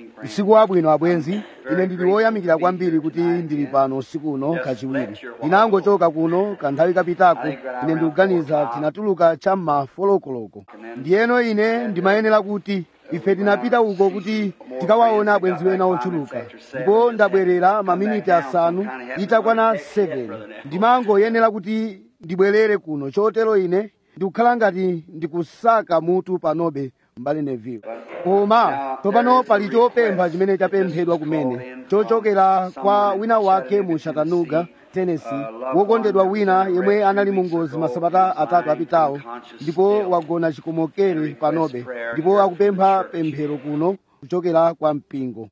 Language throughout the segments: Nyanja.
usiku wabwino abwenzi ine ndili woyamikira kwambiri kuti ndili pano usiku uno kachiwiri ndinangochoka kuno kanthawi kapitako ine ndikuganiza tinatuluka cham'ma folokoloko ndiyeno ine ndimayenera kuti ife tinapita uko kuti tikawaona abwenzi wena ochuluka ndipo ndabwerera maminiti asanu itakwana 7 ndimangoyenera kuti ndibwerere kuno chotero ine ndikukhala ngati ndikusaka mutu panobe mbali neville koma tsopano pali chopempha chimene chapemphedwa kumene chochokera kwa wina wake mu chattanooga tennessee wokondedwa wina yemwe anali mu ngozi masabata atatu apitawo ndipo wagona chikomokere panobe ndipo akupempha pemphero kuno kuchokera kwa mpingo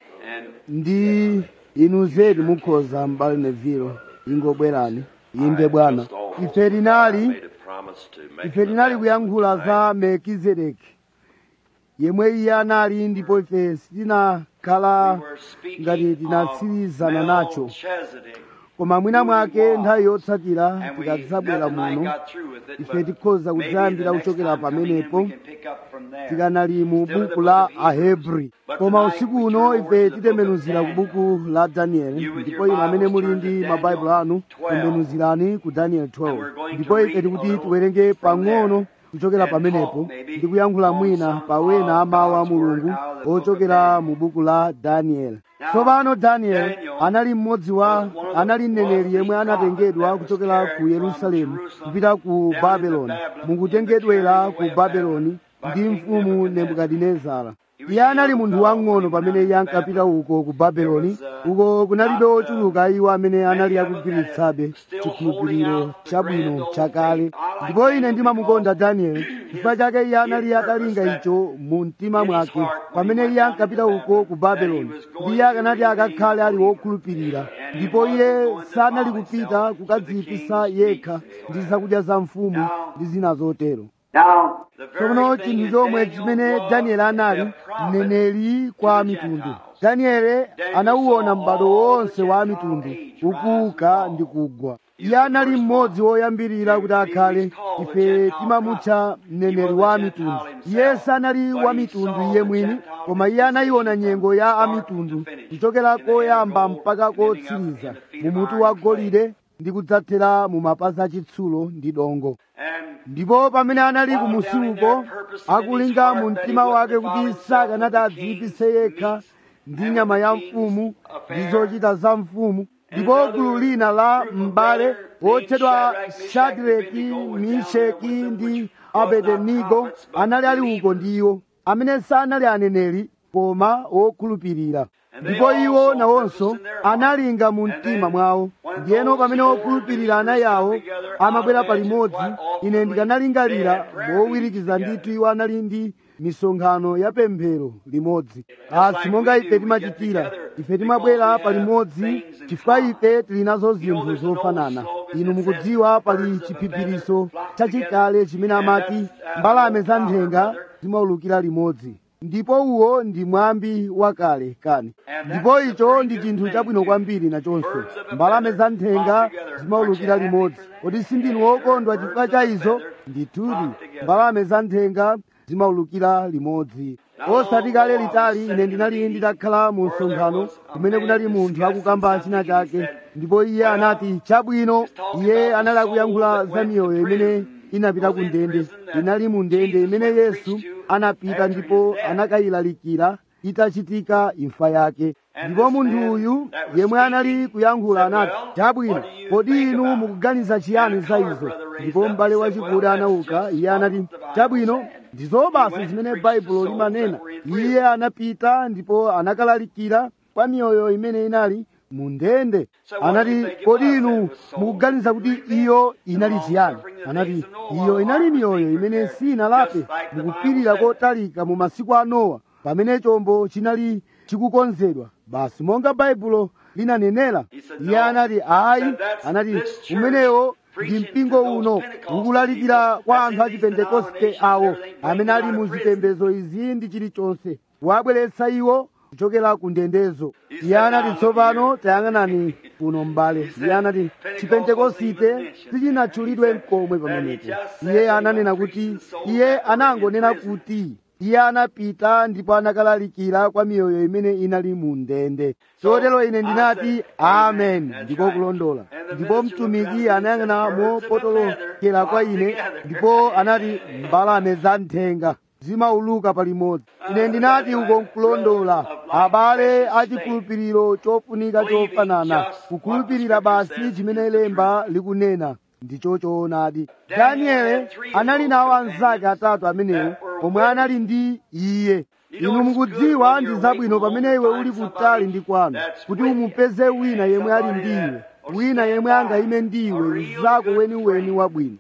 ndi inu zedi mukhoza mbali neville ingobwerani inde bwana ife tinali ife tinali kuyankhula za melkizedeki yemwe iye anali ndipo ife sitinakhala ngati tinatsirizana nacho koma mwina mwake nthawi yotsatira tikadzabwera muno ife tikhoza kudzayambira kuchokera pamenepo tikanali mu buku la ahebri koma usiku uno ife titembenuzira ku buku la danieli ndipo inu amene muli ndi mabaibulo anu tembenuzirani ku danieli 12 ndipo ife tikuti tiwerenge pang'ono kuchokera pamenepo ndi kuyankhula mwina pa wena amawu a mulungu ochokera mu buku la danieli tsopano danieli anali mmodzi wa anali mneneri yemwe anatengedwa kuchokera ku yerusalemu kupita ku babeloni mukutengedwera ku babeloni ndi mfumu nebukadinezara iye anali munthu wang'ono pamene iye ankapita uko ku babeloni uko kunalibe ochuluka iwo amene anali akugwiritsabe chikhulupiriro chabwino chakale ndipo ine ndimamukonda danieli chifukwa chake iye anali atalinga icho mu mtima mwake pamene iye ankapita uko ku babeloni ndi iye akanati akakhale ali wokhulupirira ndipo iye sanali kupita kukadziyipisa yekha ndi zakudya za mfumu ndi zina zotero tsopano chinthu chomwe chimene danieli anali mneneri kwa mitundu danieli anauwona m'bado wonse wa mitundu ukuuka ndi kugwa iye anali mmodzi woyambirira kuti akhale ife timamutcha mneneri wa mitundu iye sanali wa mitundu iye mwini koma iye anayiona nyengo ya amitundu kuchokera koyamba mpaka kotsiriza mu mutu wa golide ndi kudzathera mu mapazi achitsulo ndi dongo ndipo pamene anali kumusiuko akulinga mu mtima wake kuti sakanati adziyipise yekha ndi nyama ya mfumu ndi zochita za mfumu ndipo gulu lina la m'bale wotchedwa shadireki misheki ndi abedenigo anali ali uko ndi iwo amene sanali aneneri koma wokhulupirira ndipo iwo nawonso analinga mu mtima mwawo ndiyeno pamene wokhulupirira anayi awo amabwera palimodzi ine ndikanalingalira mowirikiza ndithu iwo anali ndi misonkhano ya pemphero limodzi asi monga ife timachitira ife timabwera palimodzi chifukwa ife tili nazo zinthu zofanana inu mukudziwa pali chiphiphiriso chachikale chimene amati mbalame za nthenga zimaulukira limodzi ndipo uwo ndi mwambi wakale kani ndipo icho ndi chinthu chabwino kwambiri nachonso mbalame za nthenga zimaulukira limodzi kodi sindinu wokondwa chifukwa cha izo ndithudi mbalame za nthenga zimaulukira limodzi osati kale litali ine ndinali nditakhala mu msonkhano kumene kunali munthu akukamba china chake ndipo iye anati chabwino iye anali akuyankhula za miyoyo imene inapita ku ndende inali mu ndende imene yesu anapita ndipo anakayilalikira itachitika imfa yake ndipo munthu uyu yemwe anali kuyankhula anati chabwino kodi inu mukuganiza chiyani za izo ndipo m'bale wachikulu anauka iye anati chabwino ndizo basi zimene baibulo limanena iye anapita ndipo anakalalikira kwa miyoyo imene inali mu ndende anati kodi inu mukuganiza kuti iyo inali chiyani anati iyo inali miyoyo imene sinalape mukupirira kotalika mu masiku a nowa pamene chombo chinali chikukonzedwa basi monga baibulo linanenera iye anati ayi anati umenewo ndi mpingo uno ukulalikira kwa anthu a chipentekoste awo amene ali mu zipembedzo izi ndi chilichonse wabweretsa iwo kuchokera ku ndendezo iye anati tsopano tayang'anani kuno m'bale iye anati chipentekosite sichinatchulidwe mkomwe pamenepo iye ananena kuti iye anangonena kuti iye anapita ndipo anakalalikira kwa miyoyo imene inali mu ndende chotero ine ndinati amen ndiko kulondola ndipo mtumiki anayang'ana mopotolokera kwa ine ndipo anati mbalame za nthenga zimauluka palimodzi ine ndinati uko nkulondola abale achikhulupiriro chofunika chofanana kukhulupirira basi chimene lemba likunena ndicho choonadi daniele anali nawo anzake atatu amenewo omwe anali ndi iye inu mukudziwa ndi zabwino pamene iwe uli kutali ndi kwanu kuti umupeze wina yemwe ali ndi iwe wina yemwe angayime ndi iwe mzako weniweni wabwino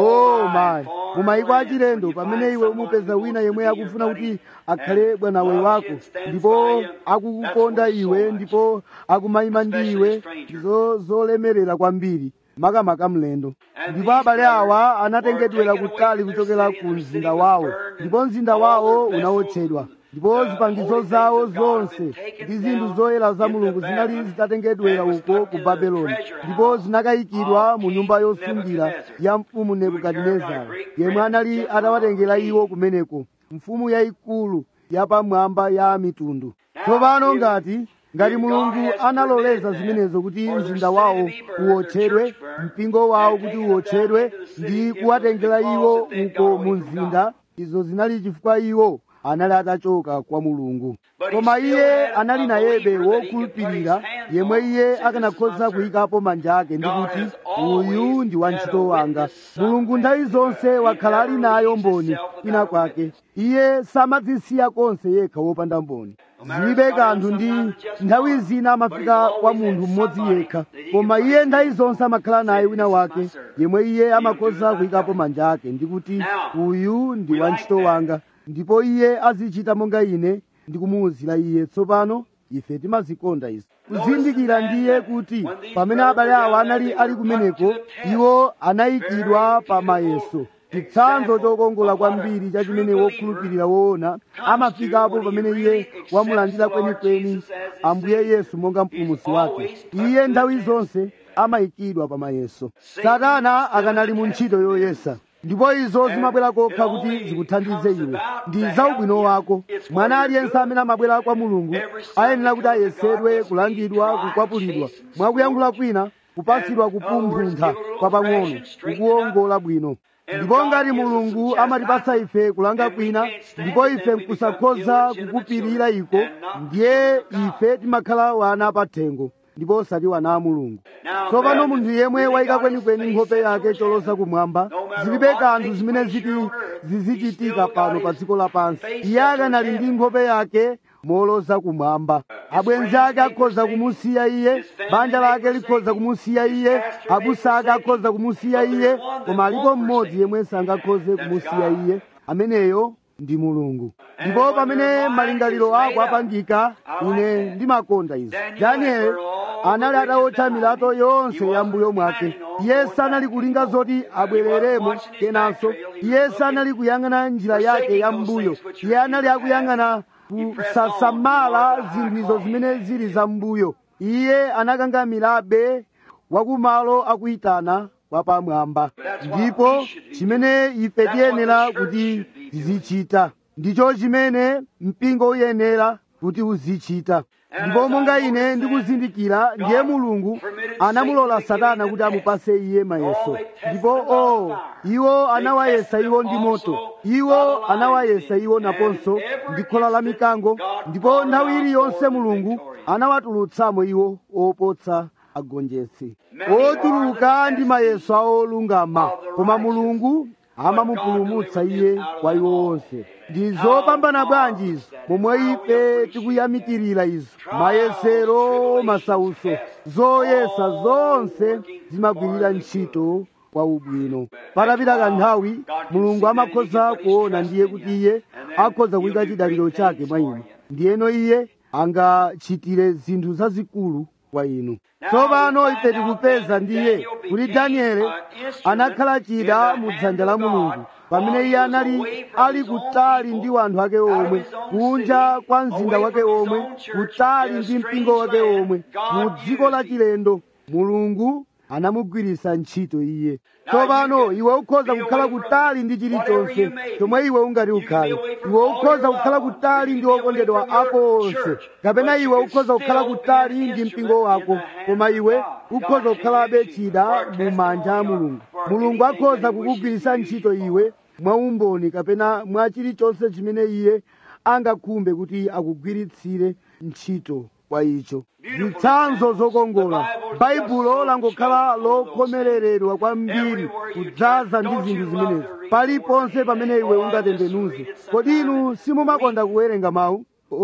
oh mayi mumayiko achilendo pamene iwe umupeza wina yemwe akufuna kuti akhale bwanawe wako ndipo akukukonda iwe ndipo akumayima ndi iwe ndizo zolemerera kwambiri makamaka mlendo ndipo abale awa anatengedwera kutali kuchokera ku mzinda wawo ndipo mzinda wawo unawotchedwa ndipo zipangizo zawo zonse ndi zinthu zoyera za mulungu zinali zitatengedwera uko ku babeloni ndipo zinakayikidwa mu nyumba yosungira ya mfumu nebukadinezara yemwe anali atawatengera iwo kumeneko mfumu yayikulu yapamwamba ya mitundu tsopano ngati ngati mulungu analoleza zimenezo kuti mzinda wawo uwotchedwe mpingo wawo kuti uwotchedwe ndi kuwatengera iwo uko mu mzinda izo zinali chifukwa iwo anali atachoka kwa mulungu koma iye anali nayebe wokhulupirira yemwe iye akanakhoza kuyikapo manja ake ndi kuti uyu ndi wantchito wanga mulungu nthawi zonse wakhala ali nayo mboni kwina kwake iye samadzisiya konse yekha wopanda mboni zilibe kanthu ndi nthawi zina amafika kwa munthu mmodzi yekha koma iye nthawi zonse amakhala naye wina wake yemwe iye amakhoza kuyikapo manja ake ndi kuti uyu ndi wantchito wanga ndipo iye azichita monga ine ndikumuwuzira iye tsopano ife timazikonda izi kuzindikira ndiye kuti pamene abale awa anali ali kumeneko iwo anayikidwa pa mayeso chitsanzo chokongola kwambiri cha chimene wokhulupirira woona amafikapo pamene iye wamulandira kwenikweni ambuye yesu monga mpulumutsi wake iye nthawi zonse amayikidwa pa mayeso satana akanali mu ntchito yoyesa ndipo izo zimabwera kokha kuti zikuthandize iwe ndi zaubwino wako mwana aliyense amene amabwera kwa mulungu ayenera kuti ayesedwe kulangidwa kukwapulidwa mwakuyankhula kwina kupatsidwa kupumphutha kwapang'ono kukuwongola bwino ndipo ngati mulungu amatipatsa ife kulanga kwina ndipo ife nkusakhoza kukupirira iko ndiye ife timakhala wana pathengo ndipo osati wana a mulungu tsopano munthu yemwe wayika kwenikweni nkhope yake cholosa kumwamba zilibe kanthu zimene ziti zizichitika pano pa dziko lapansi iye akanali ndi nkhope yake moloza kumwamba abwenzi ake akhoza kumusiya iye banja lake likhoza kumusiya iye abusa ake akhoza kumusiya iye koma alipo mmodzi yemwe sangakhoze kumusiya iye ameneyo ndi mulungu ndipo pamene malingaliro ako apangika ine ndimakonda izi danieli anali atawotcha milato yonse ya mbuyo mwake iye sanali kulinga zoti abwereremo kenanso iye sanali kuyang'ana njira yake ya mbuyo iye anali akuyang'ana kusasamala zinthu zimene zili za mbuyo iye anakangamirabe wakumalo akuyitana wapamwamba ndipo chimene ife tiyenera kuti tizichita ndicho chimene mpingo uyenera kuti uzichita ndipo monga ine ndikuzindikira ndiye mulungu anamulola satana kuti amupase iye mayeso ndipo o iwo anawayesa iwo ndi moto iwo anawayesa iwo naponso ndi khola la mikango ndipo nthawi iliyonse mulungu anawatulutsamo iwo opotsa agonjetsi otuluka ndi mayeso awo olungama koma mulungu amamupulumutsa iye kwa iwo onse ndi zopambana bwanji izo momwe ife tikuyamikirira izo mayesero masauso zoyesa zonse zimagwirira ntchito kwa ubwino patapita kanthawi mulungu amakhoza kuona ndiye kuti iye akhoza kuyika chidaliro chake mwa inu ndiyeno iye angachitire zinthu zazikulu kwa inu tsopano ife tikupeza ndiye kuti danieli anakhala chida mu dzanja la mulungu pamene iye anali ali kutali ndi wanthu ake omwe kunja kwa mzinda wake omwe kutali ndi mpingo wake omwe mu dziko la chilendo mulungu anamugwiritsa ntchito iye tsopano iwe ukhoza kukhala kutali ndi chilichonse chomwe iwe ungati ukhale iwe ukhoza kukhala kutali ndi okondedwa ako onse kapena iwe ukhoza kukhala kutali ndi mpingo wako koma iwe ukhoza kukhalabe chida mu manja a mulungu mulungu akhoza kukugwiritsa ntchito iwe mwaumboni kapena mwa chilichonse chimene iye angakhumbe kuti akugwiritsire ntchito kwa icho zitsanzo zokongola baibulo langokhala lokhomereredwa kwambiri kudzaza ndi zinthu zimenezi paliponse pamene iwe ungatembenuze kodi inu simumakonda kuwerenga mawu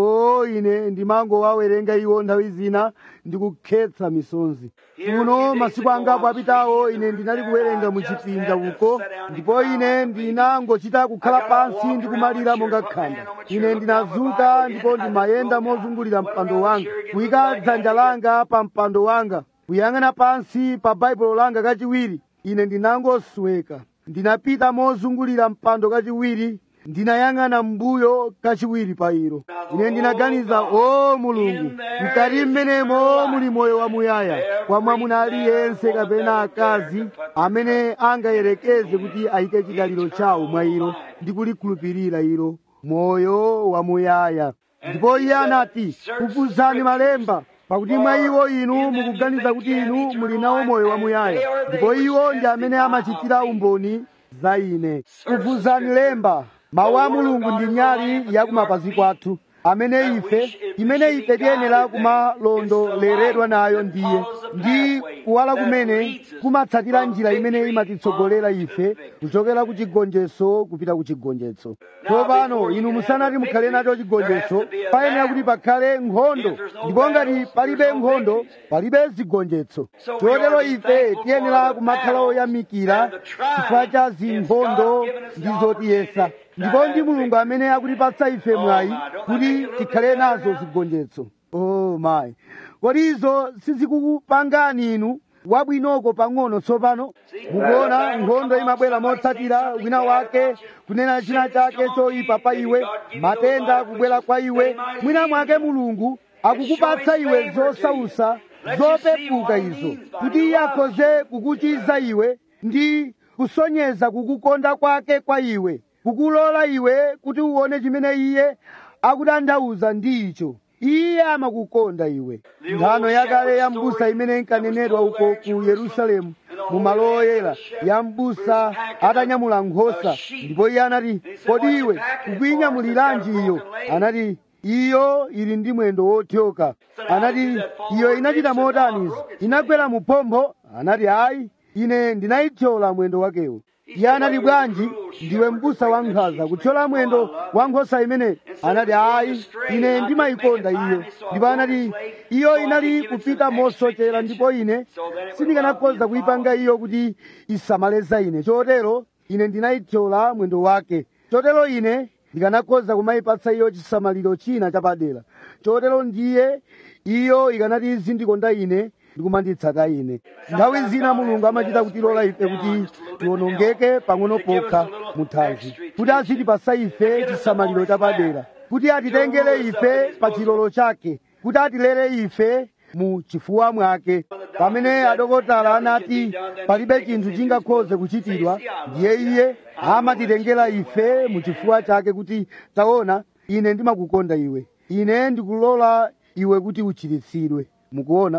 o ine ndimangowawerenga iwo nthawi zina ndikukhetsa misonzi kuno masiku angapo apitawo ine ndinali kuwerenga muchipinda uko ndipo ine ndinangochita kukhala pansi ndikumalira monga khanda ine ndinazuka ndipo ndimayenda mozungulira mpando wanga kuyika dzanja langa pa mpando wanga kuyang'ana pansi pa baibulo langa kachiwiri ine ndinangosweka ndinapita mozungulira mpando kachiwiri ndinayang'ana mbuyo kachiwiri pa ilo ine ndinaganiza o mulungu mkati mmenemo muli moyo wamuyaya kwa mwamuna aliyense kapena akazi amene angayerekeze kuti ayike chidaliro chawo mwa ilo ndi kulikhulupirira ilo moyo wamuyaya ndipo iye anati kufuzani malemba pakuti mwa iwo inu mukuganiza kuti inu muli nawo moyo wamuyaya ndipo iwo ndi amene amachitira umboni za ine kufuzani lemba mawu a mulungu ndi nyali ya kumapazi kwathu amene ife imene ife tiyenera kumalondoleredwa nayo ndiye ndi kuwala kumene kumatsatira njira imene imatitsogolera ife kuchokera ku chigonjetso kupita ku chigonjetso tsopano inu musanati mukhale nacho chigonjetso payenera kuti pakhale nkhondo ndipo ngati palibe nkhondo palibe zigonjetso chotero ife tiyenera kumakhala oyamikira chifukwa cha zinkhondo ndi zotiyesa ndipo ndi mulungu amene akutipatsa ife mwayi kuti tikhale nazo zigonjetso oh mayi kodi izo sizikukupangani inu wabwinoko pang'ono tsopano mukuona nkhondo imabwera motsatira wina wake kunena china chake choyipa pa iwe matenda kubwera kwa iwe mwina mwake mulungu akukupatsa iwe zosausa zopepuka izo kuti iye akhoze kukuchiza iwe ndi kusonyeza kukukonda kwake kwa iwe kukulola iwe kuti uone chimene iye akutanthauza ndi icho iye amakukonda iwe nthano yakale ya mbusa imene inkanenedwa uko ku yerusalemu mu malo oyera ya mbusa atanyamula nkhosa ndipo iye anati kodi iwe ukuyinyamuliranji iyo anati iyo ili ndi mwendo wothyoka anati iyo inachita motanizo inagwera mu phompho anati ayi ine ndinayithyola mwendo wakewo iye anati bwanji ndiwe mbusa wankhanza kuthyola mwendo wa nkhosa imene anati ayi ine ndimayikonda iyo ndipo anati iyo inali kupita mosochera ndipo ine sindikanakhoza kuyipanga iyo kuti isamaleza ine chotero ine ndinayithyola mwendo wake chotero ine ndikanakhoza kumayipatsa iyo chisamaliro china chapadera chotero ndiye iyo ikanati izindikonda ine ndikumanditsata ine nthawi zina mulungu amachita kutilola ife kuti tiwonongeke pang'ono pokha muthanzi kuti azitipasa ife chisamaliro chapadera kuti atitengere ife pa chilolo chake kuti atilere ife mu chifuwa mwake pamene adokotala anati palibe chinthu chingakhoze kuchitidwa ndiye iye amatitengera ife mu chifuwa chake kuti taona ine ndimakukonda iwe ine ndikulola iwe kuti uchiritsidwe mukuona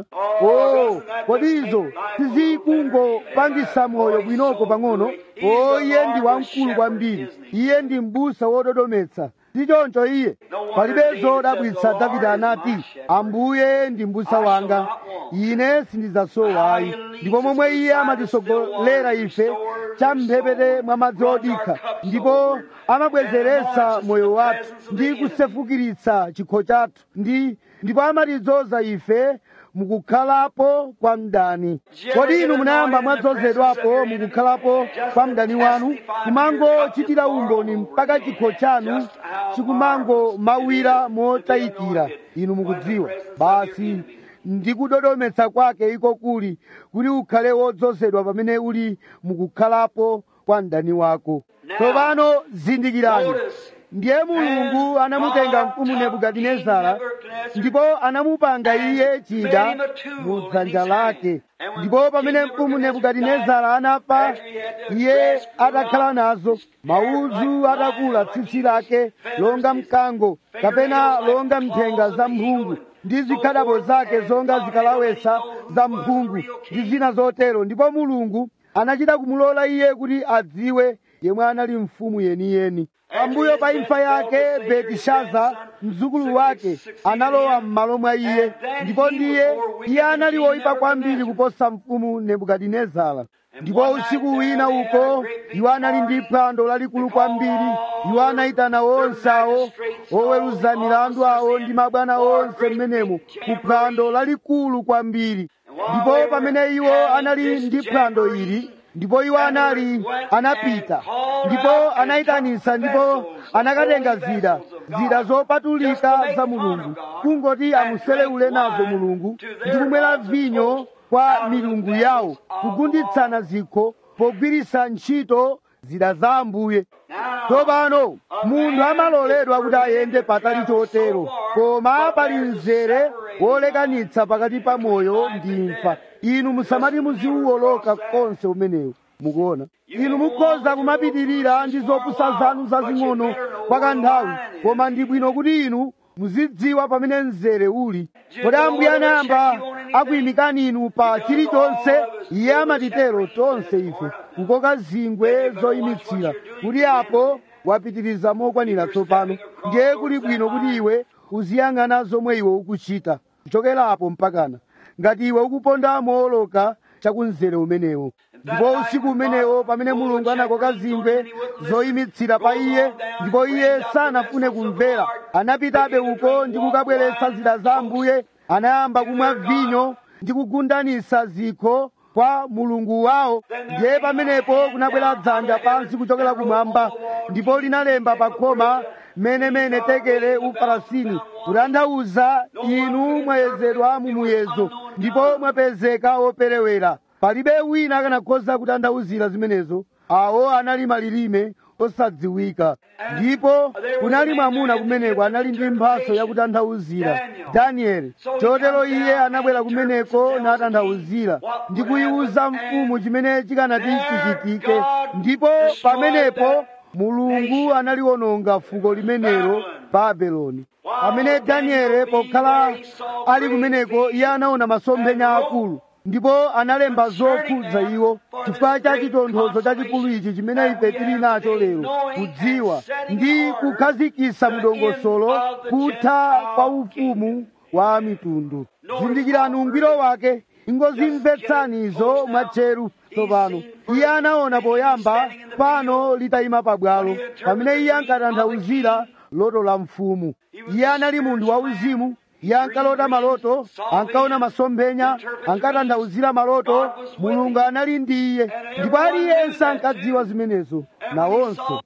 oh kodi izo sizikungopangisa moyo bwinoko pang'ono oh iye ndi wamkulu kwambiri iye ndi mbusa wododometsa ndichoncho iye palibe zodabwitsa davide anati ambuye ndi mbusa wanga ine sindidzasowa ayi ndipo momwe iye amatisogolera ife champhepete mwa madzi odikha ndipo amabwezeretsa moyo wathu ndi kusefukiritsa chikho chathu ndi ndipo amatidzoza ife mukukhalapo kwa mdani kodi inu munayamba mwadzozedwapo mukukhalapo kwa mdani wanu kumangochitira umboni mpaka chikho chanu chikumangomawira motayikira inu mukudziwa basi ndikudodometsa kwake iko kuli kuti ukhale wodzozedwa pamene uli mukukhalapo kwa mdani wako tsopano zindikirani ndiye mulungu anamutenga mfumu nebukadinezara ndipo anamupanga iye chida mu dzanja lake ndipo pamene mfumu nebukadinezara anafa iye atakhala nazo maudzu atakula tsitsi lake longa mkango kapena longa mthenga za mphungu ndi zikhadabo zake zonga zikalawesa za mphungu ndi zina zotero ndipo mulungu anachita kumulola iye kuti adziwe yemwe anali mfumu yeniyeni pambuyo pa imfa yake betishaza mzukulu wake analowa m'malo mwa iye ndipo ndiye iye anali woyipa kwambiri kuposa mfumu nebukadinezara ndipo usiku wina uko iwo anali ndi phwando lalikulu kwambiri iwo anayitana onse awo oweruza milandu awo ndi mabwana onse m'menemo ku phwando lalikulu kwambiri ndipo pamene iwo anali ndi phwando ili ndipo iwo anali anapita ndipo anayitanisa ndipo anakatenga zida zida zopatulika za mulungu kungoti amuseleule nazo mulungu ndi kumwera vinyo kwa milungu yawo kugunditsana zikho pogwiritsa ntchito zida za ambuye tsopano munthu amaloledwa kuti ayende patali chotero koma pali mzere wolekanitsa pakati pa moyo ndi imfa inu musamati muziwoloka konse umenewu mukuona inu mukhoza kumapitirira ndi zopusa zanu zazing'ono kwa kanthawi koma ndi bwino kuti inu muzidziwa pamene mzere uli kodi ambuye anayamba akuyimikani inu pa chilichonse iye amatitero tonse ife kukoka zingwe zoyimitsira kuti apo wapitiriza mokwanira tsopano ndiye kuli bwino kuti iwe uziyang'ana zomwe iwe ukuchita kuchokerapo mpakana ngati iwe ukuponda mooloka chakumzere umenewo ndipo usiku umenewo pamene mulungu anakoka zingwe zoyimitsira pa iye ndipo iye sanafune kumvera anapitabe uko ndi kukabweretsa zida za ambuye anayamba kumwa vinyo ndi kugundanisa zikho kwa mulungu wawo ndiye pamenepo kunabwera dzanja pansi kuchokera kumwamba ndipo linalemba pa khoma menemene tekele ufarasini kutanthauza inu mwayezedwa mu muyezo ndipo mwapezeka operewera palibe wina akanakhoza kutanthauzira zimenezo awo anali malilime osadziwika ndipo kunali mwamuna kumeneko anali ndi mphaso yakutanthauzira danieli chotero iye anabwera kumeneko natanthauzira ndi kuyiwuza mfumu chimene chikanati chichitike ndipo pamenepo mulungu analiononga fuko limenelo babeloni pamene danieli pokhala ali kumeneko iye anaona masomphenya akulu ndipo analemba zokhudza iwo chifukwa cha chitonthozo chachikulu ichi chimene ife tili nacho lero kudziwa ndi kukhazikitsa mdongosolo kutha kwa ufumu wa mitundu zindikirani ungwiro wake ingozimvetsani izo mwatcheru tsopano iye anaona poyamba pano litayima pabwalo pamene iye ankatanthauzira loto la mfumu iye anali munthu wauzimu iye ankalota maloto ankaona masomphenya ankatanthauzira maloto mulungu anali ndi iye ndipo aliyense ankadziwa zimenezo nawonso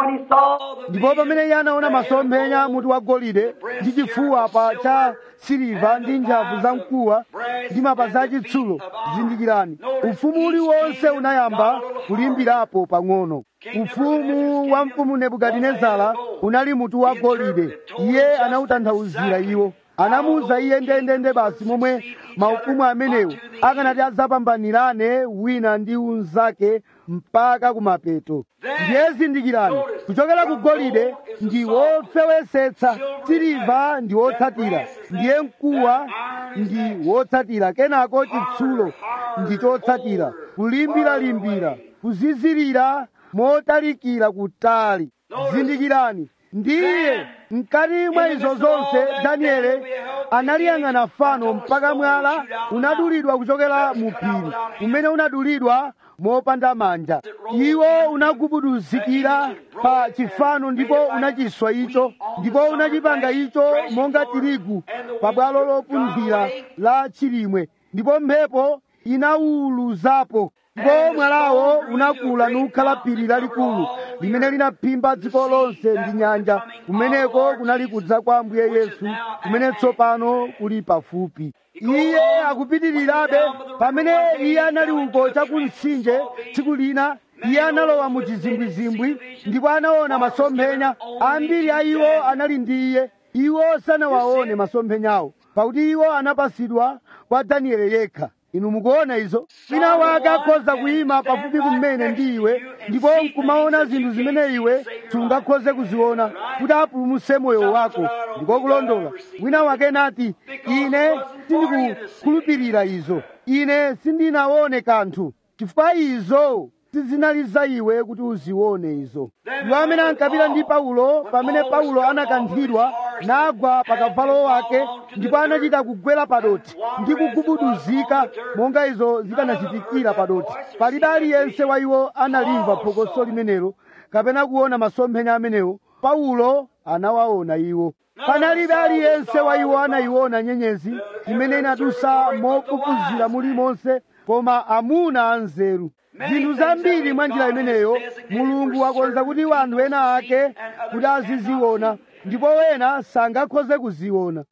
ndipo pamene iye anaona masomphenya mutu wa golide ndi chifuwa pa cha siliva ndi ntchafu za mkuwa ndi mapazi achitsulo zindikirani ufumu uliwonse unayamba kulimbirapo pang'ono ufumu wa mfumu nebukadinezara unali mutu wa golide iye anawutanthauzira iwo anamuwuza iye ndendende basi momwe maufumu amenewo akanati adzapambanirane wina ndi unzake mpaka kumapeto ndiye zindikirani kuchokera ku golide ndi wofewesetsa siliva ndi wotsatira ndiye mkuwa ndi wotsatira kenako chitsulo ndi chotsatira kulimbiralimbira kuzizirira motalikira kutali zindikirani ndiye mkati mwa izo zonse danieli analiyang'ana fano mpaka mwala unadulidwa kuchokera mu phiri umene unadulidwa mopanda manja iwo unagubuduzikira pa chifano ndipo unachiswa icho ndipo unachipanga icho monga tirigu pa bwalo lopunthira la chilimwe ndipo mphepo inawuluzapo ndipo mwalawo unakula nukhala phiri lalikulu limene linaphimba dziko lonse ndi nyanja kumeneko kunali kudza kwa ambuye yesu kumene tsopano kuli pafupi iye akupitirirabe pamene iye anali uko chakumtsinje tsiku lina iye analowa mu chizimbwizimbwi ndipo anaona masomphenya ambiri a iwo anali ndi iye iwo sanawaone masomphenyawo pakuti iwo anapasidwa kwa danieli yekha inu mukuona izo wina wake akhoza kuyima pafupi kumene ndi iwe ndipo nkumaona zinthu zimene iwe sungakhoze kuziona kuti apulumutse moyo wako ndiko kulondola wina wake nati ine sindikukhulupirira izo ine sindinaone kanthu chifukwa izo sizinali za iwe kuti uzione izo iwo amene ankapita ndi paulo pamene paulo anakanthidwa nagwa pa kavalo wake ndipo anachita kugwera padoti ndi kugubuduzika monga izo zikanachitikira padoti palibe aliyense wa iwo analimva phokoso limenelo kapena kuona masomphenya amenewo paulo anawaona iwo panalibe aliyense wa iwo anayiona nyenyezi imene inadusa mokufuzira mulimonse koma amuna anzeru zinthu zambiri mwa njira imeneyo mulungu wakonza kuti anthu ena ake kuti aziziona ndipo wena sangakhoze kuziona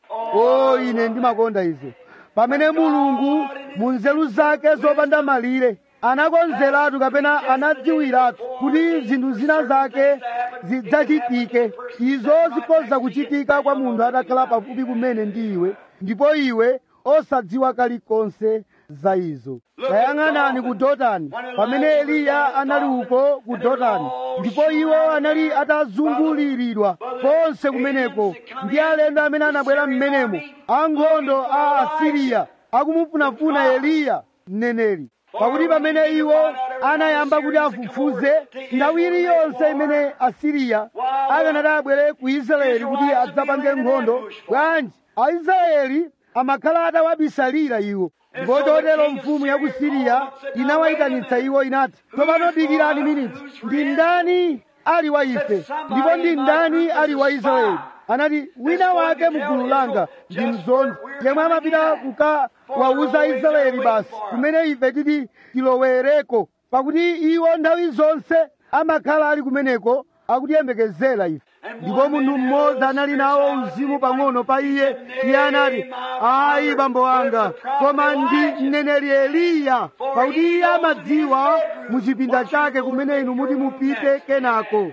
o ine ndimakonda izo pamene mulungu mu nzeru zake zopanda malire anakonzeratu kapena anadziwiratu kuti zinthu zina zake zidzachitike izo zikhoza kuchitika kwa munthu atakhala pafupi kumene ndi iwe ndipo iwe osadziwa kalikonse za izo tayang'anani ku dotani pamene eliya anali uko ku dotani ndipo iwo anali atazunguliridwa konse kumeneko ndi alendo amene anabwera m'menemo ankhondo a asiriya akumufunafuna eliya mneneri pakuti pamene iwo anayamba kuti afufuze nthawi iliyonse imene asiriya akanati abwere ku israeli kuti adzapange nkhondo bwanji aisraeli amakhala atawabisalira iwo ndipo chotero mfumu ya ku siriya inawayitanitsa iwo inati tsopano dikirani miniti ndi ndani ali wa ife ndipo ndi ndani ali wa israeli anati wina wake mgulu langa ndi mzondi yemwe amapita kukawawuza israeli basi kumene ife titi tilowereko pakuti iwo nthawi zonse amakhala ali kumeneko akutiyembekezera ife ndipo munthu mmodzi anali nawo uzimu pang'ono pa iye iye anati ayi bambo wanga koma ndi mneneri eliya pakuti iye amadziwa mu chipinda chake kumene inu muti mupite kenako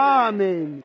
amen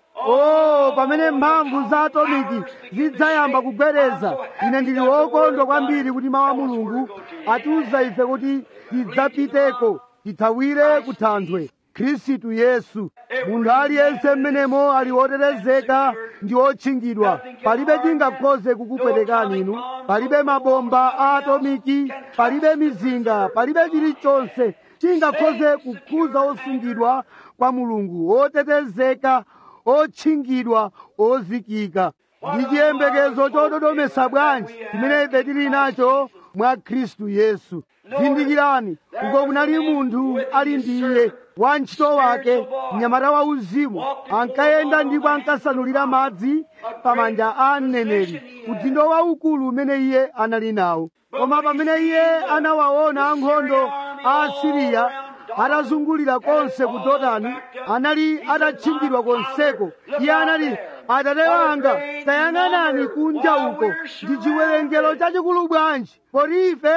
o pamene mphamvu za atomiki zidzayamba kugwereza ine ndili wokondwa kwambiri kuti mawu a mulungu atiuza ife kuti tidzapiteko tithawire ku thanthwe khristu yesu munthu aliyense mmenemo ali wotetezeka ndi wotchingidwa palibe chingakhoze kukupwetekani inu palibe mabomba a atomiki palibe mizinga palibe chilichonse chingakhoze kukhuza osungidwa kwa mulungu wotetezeka otchingidwa ozikika ndi chiyembekezo chododomesa bwanji chimene ife tili nacho mwa khristu yesu zindikirani uko kunali munthu ali ndi iye wantchito wake mnyamata wa uzimu ankayenda ndipo ankasanulira madzi pamanja a mneneri udindo waukulu umene iye anali nawo koma pamene iye anawaona ankhondo a asiriya atazungulira konse ku dotani anali atatchingidwa konseko iye anati atate wanga tayang'anani kunja uko ndi chiwerengero chachikulu bwanji poti ife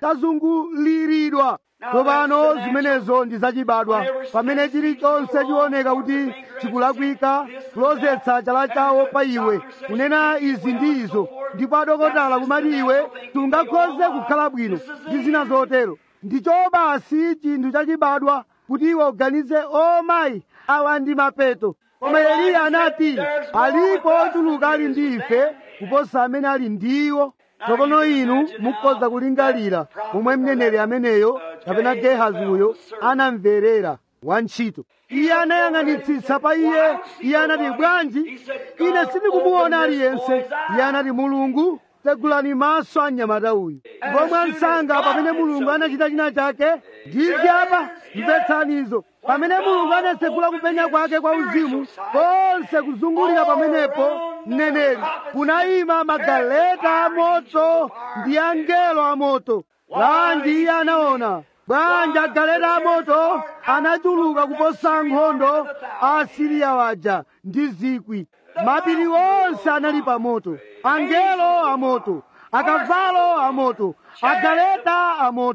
tazunguliridwa tsopano zimenezo ndi zachibadwa pamene chilichonse chioneka kuti chikulakwika kulozetsa chala chawo pa iwe kunena izi ndi izo ndipo adokotala kumati iwe sungakhoze kukhala bwino ndi zina zotero ndicho basi chinthu chachibadwa kuti iwe uganize o mayi awa ndi mapeto koma eliya anati alipo ochuluka ali ndi ife kuposa amene ali ndiwo tsopano inu mukhoza kulingalira momwe mneneri ameneyo kapena gehazi uyo anamverera wantchito iye anayang'anitsitsa pa iye iye anati bwanji ine sindikumuona aliyense iye anati mulungu tsegulani maso a mnyamata uyu ndipo mwansanga pamene mulungu anachita china chake ndizi apa mvetsanizo pamene mulungu anatsegula kupenya kwake kwa uzimu konse kuzungulira pamenepo mneneri kunayima magaleta amoto ndi angelo amoto bwanji iye anaona bwanji agaleta amoto anachuluka kuposa nkhondo a asiriya waja ndi zikwi mapiri onse anali pa moto angelo amoto akavalo amoto agaleta amoto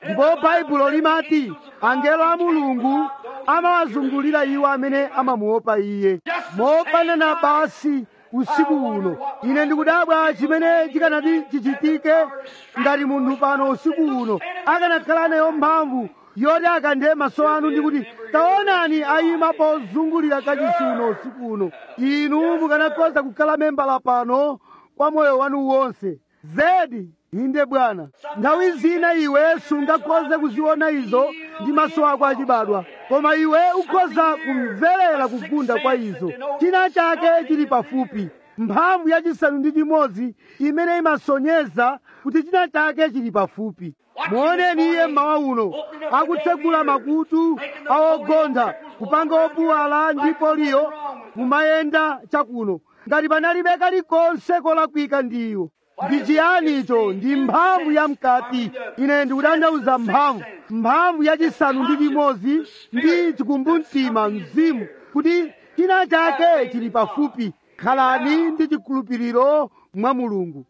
ndipo baibulo limati angelo a mulungu amawazungulira iwo amene amamuopa iye mofanana basi usiku uno ine ndikudabwa chimene chikanati chichitike ngati munthu pano usiku uno akanakhala nayo mphamvu yoti akanthe maso anu ndikuti taonani ayima pozungulira kachisi uno usiku uno inu mukanakhoza kukhala membala pano kwa moyo wanu wonse zedi inde bwana nthawi zina iwe sungakhoze kuziona izo ndi maso ako achibadwa koma iwe ukhoza kumverera kugunda kwa izo china chake chili pafupi mphamvu yachisanu ndi chimodzi imene imasonyeza kuti china chake chili pafupi muoneni iye mmawa uno akutsegula makutu awogontha kupanga opuwala ndi poliyo mumayenda chakuno ngati panalibe kalikonse kolakwika ndiwo ndi chiyani icho ndi mphamvu ya mkati ine ndikutanthauza mphamvu mphamvu yachisanu ndi chimodzi ndi chikumbumtima mzimu kuti china chake chili pafupi khalani ndi chikhulupiriro mwa mulungu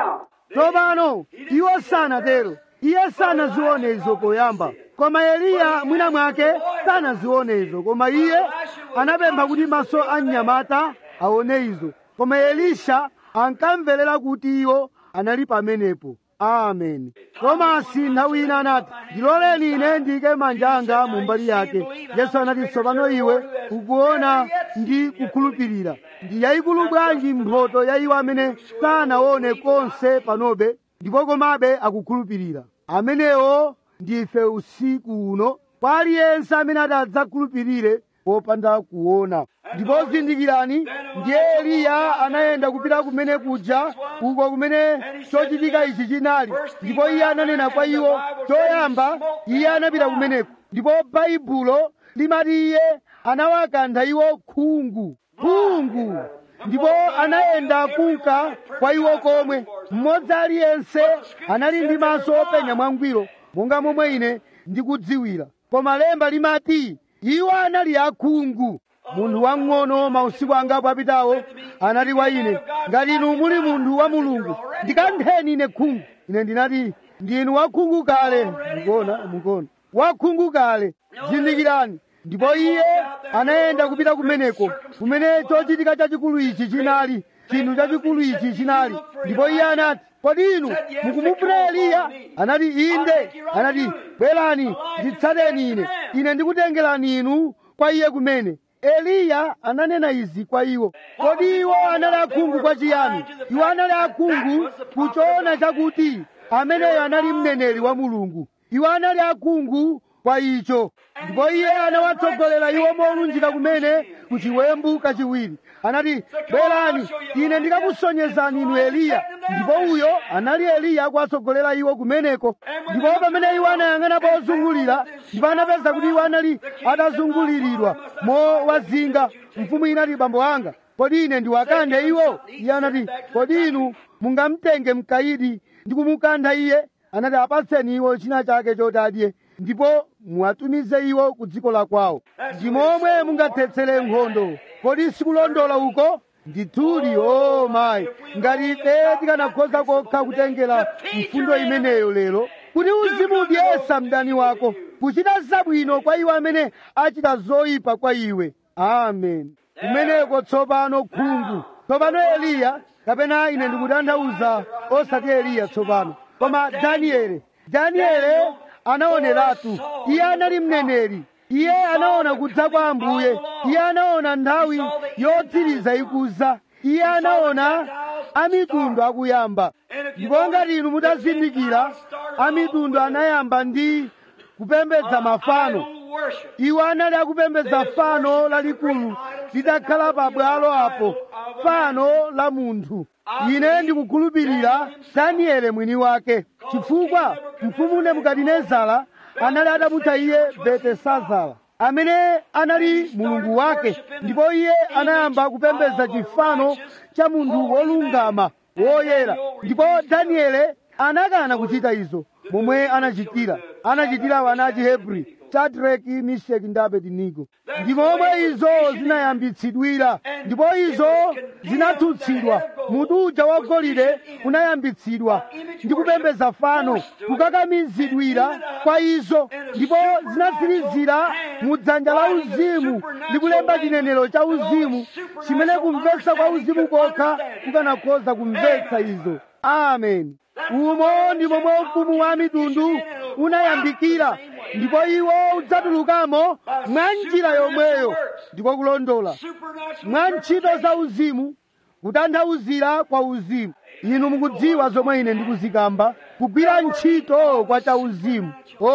tsopano iwo sanatero iye sanazione izo poyamba koma eliya mwina mwake sanazione izo koma iye anapempha kuti maso a mnyamata aone izo koma elisha ankamverera kuti iwo anali pamenepo amen tomasi nthawi ina anati ndiloleni ine ndiyike manja anga mu mbali yake yesu anati tsopano iwe ukuona ndi kukhulupirira ndi yayikulu bwanji mphoto ya iwo amene sanaone konse panobe ndipo komabe akukhulupirira amenewo ndife usiku uno kwa aliyense amene ati adzakhulupirire popanda kuona ndipo zindikirani ndiye eliya anayenda kupita kumene kuja uko kumene chochitika ichi chinali ndipo iye ananena kwa iwo choyamba iye anapita kumeneko ndipo baibulo limati iye anawakantha iwo khungu khungu ndipo anayenda kunka kwa iwo komwe mmodzi aliyense anali ndi maso openya mwangwiro monga momwe ine ndikudziwira koma lemba limati iwo anali akhungu munthu wang'ono mausiku angapo apitawo anati kwa ine ngati inu muli munthu wa mulungu ndikantheni ine khungu ine ndinati ndinu wakhungu kale mukuona mukuona wakhungu kale zindikirani ndipo iye anayenda kupita kumeneko kumene chochitika chachikulu ichi chinali chinthu chachikulu ichi chinali ndipo iye anati kodi inu mukumufuna eliya anati inde anati bwerani nditsateni ine ine ndikutengerani inu kwa iye kumene eliya ananena izi kwa iwo kodi iwo anali akhungu kwa chiyani iwo anali akhungu kuchoona chakuti ameneyo anali mneneri wa mulungu iwo anali akhungu kwa icho ndipo iye anawatsogolera iwo molunjika kumene ku chiwembu kachiwiri anati bwerani ine ndikakusonyezani inu eliya ndipo uyo anali eliya akuwatsogolera iwo kumeneko ndipo pamene iwo anayang'ana pozungulira ndipo anapeza kuti iwo anali atazunguliridwa mowazinga mfumu inati bambo anga kodi ine ndiwakanthe iwo iye anati kodi inu mungamtenge mkayidi ndi kumukantha iye anati apatseni iwo china chake choti adye ndipo muwatumize iwo ku dziko la kwawo ndi momwe mungathetsere nkhondo kodi sikulondola uko ndithudi o mayi ngati ife tikanakhoza kokha kutengera mfundo imeneyo lero kuti uzimudyesa mdani wako kuchita zabwino kwa iwo amene achita zoyipa kwa iwe amen kumeneko tsopano khungu tsopano eliya kapena ine ndikutanthauza osati eliya tsopano koma daniele daniele anaoneratu iye anali mneneri iye anaona kudza kwa ambuye iye anaona nthawi yotsiriza ikuza iye anaona amitundu akuyamba ndipo ngati inu mutazindikira amitundu anayamba ndi kupembedza mafano iwo anali akupembedza fano lalikulu lidakhala pabwalo apo fano la munthu ine ndikukhulupirira daniele mwini wake chifukwa mfumu nebukadinezara anali atamutcha iye betesazara amene anali mulungu wake ndipo iye anayamba kupembedza chifano cha munthu wolungama woyera ndipo daniele anakana kuchita izo momwe anachitira anachitira wana a chihebri shadraki misheki ndi abedinigo ndi momwe izo zinayambitsidwira ndipo izo zinatsutsidwa mutu uja wa golide unayambitsidwa ndi kupembedza fano kukakamizidwira kwa izo ndipo zinatsirizira mu dzanja la uzimu ndi kulemba chinenero cha uzimu chimene kumvetsa kwa uzimu kokha kukanakhoza kumvetsa izo amen umo ndi momwe ufumu wa mitundu unayambikira ndipo iwo udzatulukamo mwa njira yomweyo ndiko kulondola mwa ntchito za uzimu kutanthauzira kwa uzimu inu mukudziwa zomwe ine ndikuzikamba kugwira ntchito kwa cha uzimu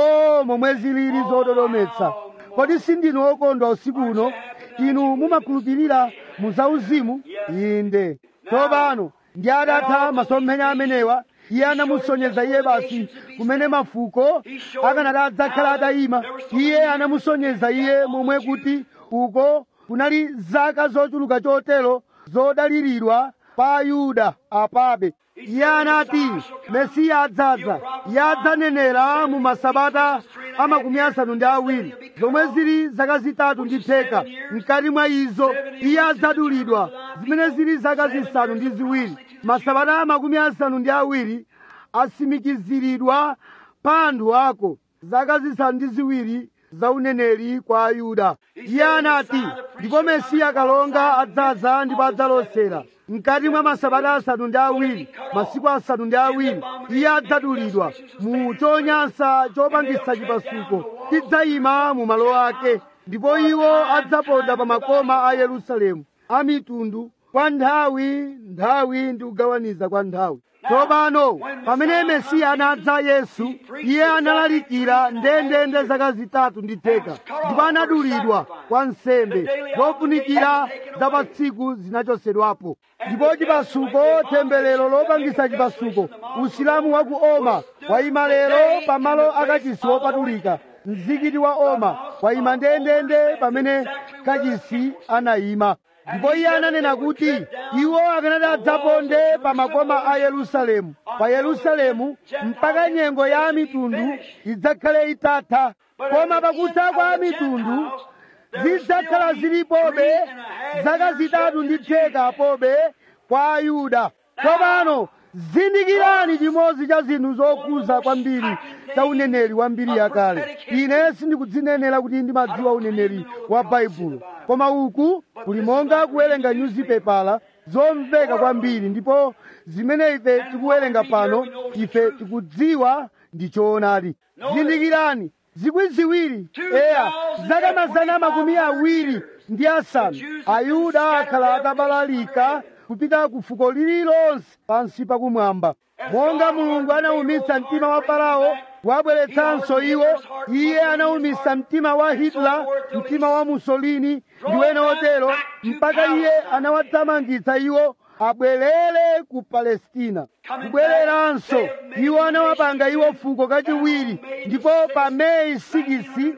o momwe zilili zododometsa kodi sindinu okondwa usiku uno inu mumakhulupirira mu za uzimu inde tsopano ndi adatha masomphenya amenewa iye anamusonyeza iye basi kumene mafuko akanati adzakhala atayima iye anamusonyeza iye momwe kuti uko kunali zaka zochuluka chotero zodaliridwa pa ayuda apabe iye anati mesiya adzadza iye adzanenera mu masabata a makumi asanu ndi awiri zomwe zili zaka zitatu ndi theka mkati mwa izo iye adzadulidwa zimene zili zaka zisanu ndi ziwiri masabata a makumi asanu ndi awiri asimikiziridwa pa anthu ako zaka zisanu ndi ziwiri za uneneri kwa ayuda iye anati ndipo mesiya kalonga adzadza ndipo adzalosera mkati mwa masabata asanu ndi awiri masiku asanu ndi awiri iye adzadulidwa mu chonyansa chopangisa chipasuko chidzayima mu malo ake ndipo iwo adzaponda pa makoma a yerusalemu a mitundu kwa nthawi nthawi ndi kugawaniza kwa nthawi tsopano pamene mesiya anadza yesu iye analalikira ndendende zaka zitatu ndi theka ndipo anadulidwa kwa nsembe zofunikira za pa tsiku zinachosedwapo ndipo chipasuko temberero lopangisa chipasuko usilamu wa ku oma wayima lero pamalo akachisi wopatulika mzikiti wa oma wayima ndendende pamene kachisi anayima ndipo iye ananena kuti iwo akanati adzaponde pa makoma a yerusalemu pa yerusalemu mpaka nyengo ya mitundu idzakhale itatha koma pakutha kwa mitundu zidzakhala zilipobe zaka zitatu ndi theka pobe kwa ayuda tsopano zindikirani chimodzi cha zinthu zokhuza kwambiri cha uneneri wa mbiri yakale ine sindikudzinenera kuti ndimadziwa uneneri wa baibulo koma uku kuli monga kuwerenga nyuzipepala zomveka kwambiri ndipo zimene ife tikuwerenga pano ife tikudziwa ndi choonadi zindikirani zikwi ziwiri eya zaka mazana makumi awiri ndi asanu ayuda akhala atabalalika kupita ku fuko lililonse pansi pakumwamba monga mulungu anawumitsa mtima wa farao wabweretsanso iwo iye anawumitsa mtima wa hitler mtima wa mussolini ndi wena otero mpaka iye anawathamangitsa iwo abwerere ku palestina kubwereranso iwo anawapanga iwo fuko kachiwiri ndipo pa meyi 6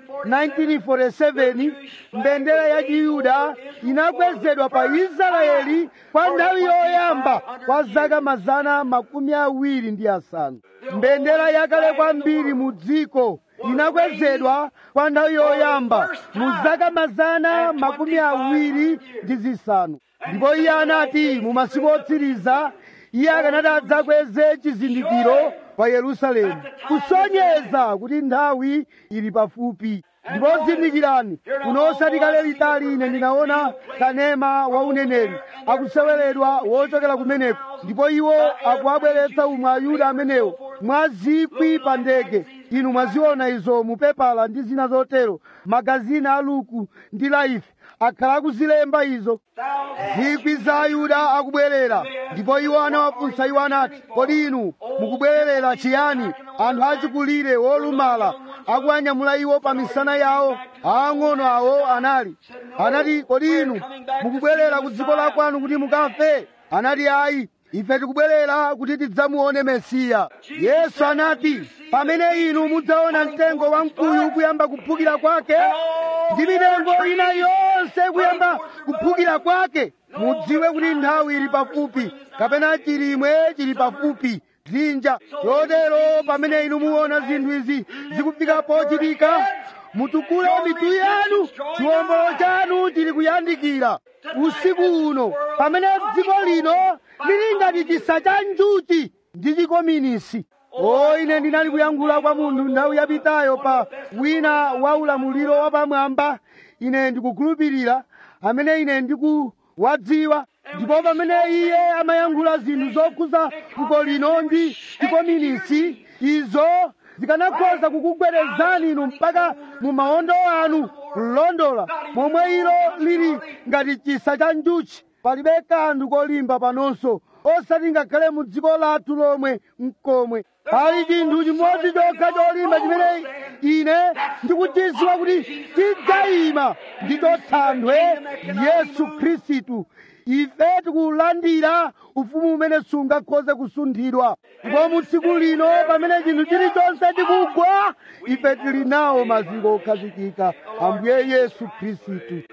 1947 mbendera ya chiyuda inakwezedwa pa israeli kwa nthawi yoyamba kwa zaka mazana makumi awiri ndi asanu mbendera yakale kwambiri mu dziko inakwezedwa kwa nthawi yoyamba mu zaka mazana makumi awiri ndi zisanu ndipo iye anati mu masiku otsiriza iye akanati adzakweze chizindikiro pa yerusalemu kusonyeza kuti nthawi ili pafupi ndipo zindikirani kuno osati kale litali ine ndinaona kanema wa uneneri akuseweredwa wochokera kumeneko ndipo iwo akuabweretsa umwe ayuda amenewo mwa zikwi pa ndege inu mwaziona izo mupepala ndi zina zotero magazini a luku ndi laife akhala akuzilemba izo zikwi za ayuda akubwerera ndipo iwo anawafunsa iwo anati kodi inu mukubwererera chiyani anthu achikulire wolumala akuwanyamula iwo pa misana yawo aang'ono awo anali anati kodi inu mukubwerera ku dziko la kwanu kuti mukafe anati ayi ife tikubwerera kuti tidzamuone mesiya yesu anati pamene inu mudzaona mtengo wamkuyu kuyamba kuphukira kwake ndi mitengo ina yonse kuyamba kuphukira kwake mudziwe kuti nthawi ili pafupi kapena chilimwe chili pafupi dzinja chotero pamene inu muona zinthu izi zikufika pochitika mutukule mitu yanu chiwombolo chanu chili kuyandikira usiku uno pamene dziko lino lili ngati chisa cha njuchi ndi chikominisi o ine ndinali kuyankhula kwa munthu nthawi yapitayo pa wina wa ulamuliro wapamwamba ine ndikukhulupirira amene ine ndikuwadziwa ndipo pamene iye amayankhula zinthu zokhuza fuko lino ndi chikominisi izo zikanakhoza kukugwerezani inu mpaka mu mawondo anu kulondola momwe ilo lili ngati chisa cha njuchi palibe kanthu kolimba panonso osati ngakhale mu dziko lathu lomwe mkomwe pali chinthu chimodzi chokha cholimba chimene ine ndikuchidziwa kuti chidzayima ndicho thanthwe yesu khristu ife tikulandira ufumu umene sungakhoze kusunthidwa ndipo mu tsiku lino pamene chinthu chilichonse chikugwa ife tili nawo maziko okhazikika ambuye yesu khristu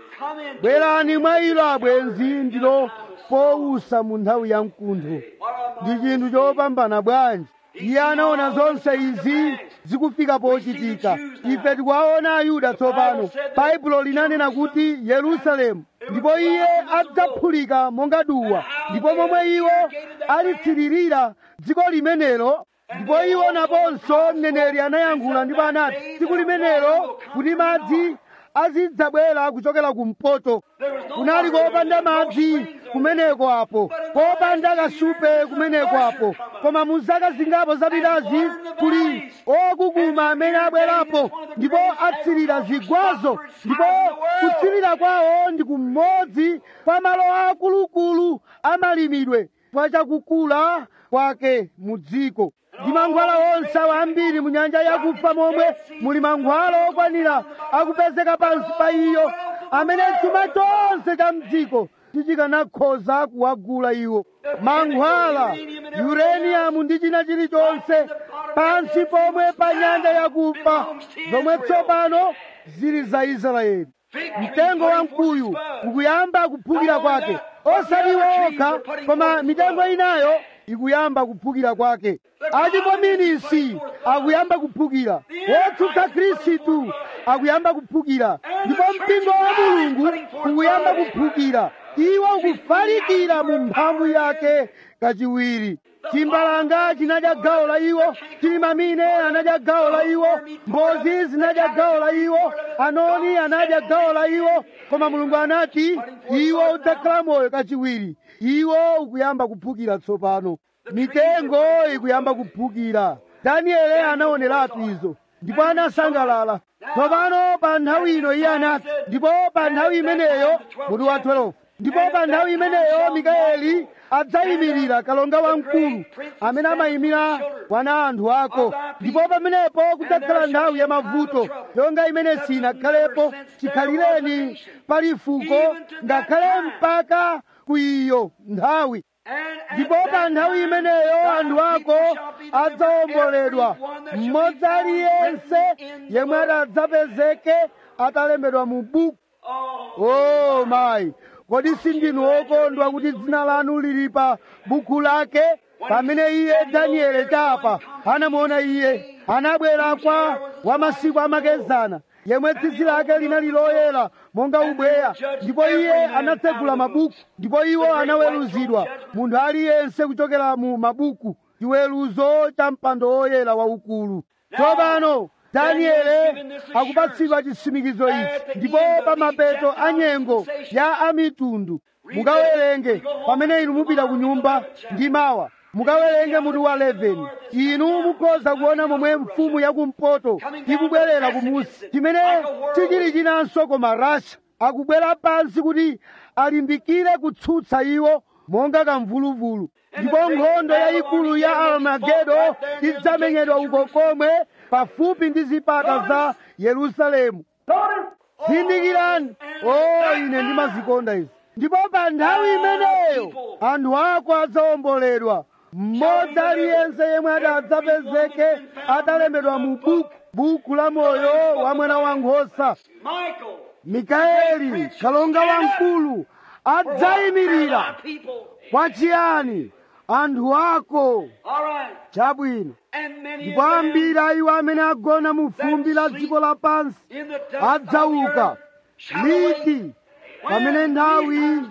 bwerani mwa ilo abwenzi ndilo powusa mu nthawi ya mkuntho ndi chinthu chopambana bwanji iye anaona zonse izi zikufika pochitika ife tikuwaona ayuda tsopano baibulo linanena kuti yerusalemu ndipo iye adzaphulika monga duwa ndipo momwe iwo alitsiririra dziko limenelo ndipo iwo naponso mneneri anayankhula ndipo anati tsiku limenelo kuti madzi azidzabwera kuchokera kumpoto kunali kopanda madzi kumeneko apo kopanda kasupe kumeneko apo koma mu zaka zingapo zapitazi kuli okukuma amene abwerapo ndipo atsirira zigwazo ndipo kutsirira kwawo ndi kumodzi kwa malo akulukulu amalimidwe kwa chakukula kwake mu dziko ndi mankhwala onse ambiri mu nyanja yakufa momwe muli mankhwala okwanira akupezeka pansi pa iyo amene chuma chonse cha mdziko tichikanakhoza kuwagula iwo mankhwala uranium ndi china chilichonse pansi pomwe pa nyanja yakufa zomwe tsopano zili za israeli mtengo wa mkuyu ukuyamba kuphukira kwake osati iwo okha koma mitengo inayo ikuyamba kuphukira kwake achikominisi akuyamba kuphukira wotsutsa khristu akuyamba kuphukira ndipo mpingo wa mulungu ukuyamba kuphukira iwo ukufalikira mu mphamvu yake kachiwiri chimbalanga chinadya gawo la iwo chilimamine anadya gawo la iwo mbozi zinadya gawo la iwo anoni anadya gawo la iwo koma mulungu anati iwo udzakhala moyo kachiwiri iwo ukuyamba kuphukira tsopano mitengo ikuyamba kuphukira danieli anaoneratu izo ndipo anasangalala tsopano pa nthawi ino iye anati ndipo pa nthawi imeneyo mutu wa 12 ndipo pa nthawi imeneyo mikaeli adzayimirira kalonga wamkulu amene amayimira wana anthu ako ndipo pamenepo kudzakhala nthawi ya mavuto yonga imene sinakhalepo chikhalireni pali fuko ngakhale mpaka ku iyo nthawi ndipo pa nthawi imeneyo anthu ako adzawomboledwa mmodzi aliyense yemwe adzapezeke atalembedwa mu buku oh mayi kodi sindinu okondwa kuti dzina lanu lili pa buku lake pamene iye danieli chapa anamuona iye anabwera kwa wamasiku amakezana yemwe tsitsi lake linali loyera monga ubweya ndipo iye anatsegula mabuku ndipo iwo anaweruzidwa munthu aliyense kuchokera mu mabuku chiweruzo cha mpando woyera waukulu tsopano danieli akupatsidwa chitsimikizo ichi ndipo pa mapeto a nyengo ya amitundu mukawerenge pamene inu mupita ku nyumba ndi mawa mukawerenge mutu wa 11 inu mukhoza kuona momwe mfumu yakumpoto ikubwerera kumusi chimene sichili chinanso koma rasha akubwera pansi kuti alimbikire kutsutsa iwo monga kamvuluvulu ndipo nkhondo yayikulu ya armagedo idzamenyedwa uko komwe pafupi ndi zipata za yerusalemu zindikirani o ine ndimazikonda izi ndipo pa nthawi imeneyo anthu ako adzawomboledwa mmodzi aliyense yemwe adzapezeke atalembedwa mu buku buku la moyo wa mwana wankhosa mikaeli kalonga wamkulu adzayimirira kwa chiyani anthu ako All right. chabwino And many ndipo of them ambiri a iwo amene agona mu fumbi la dziko lapansi in the dust of the adzauka earth shall awake. liti pamene nthawi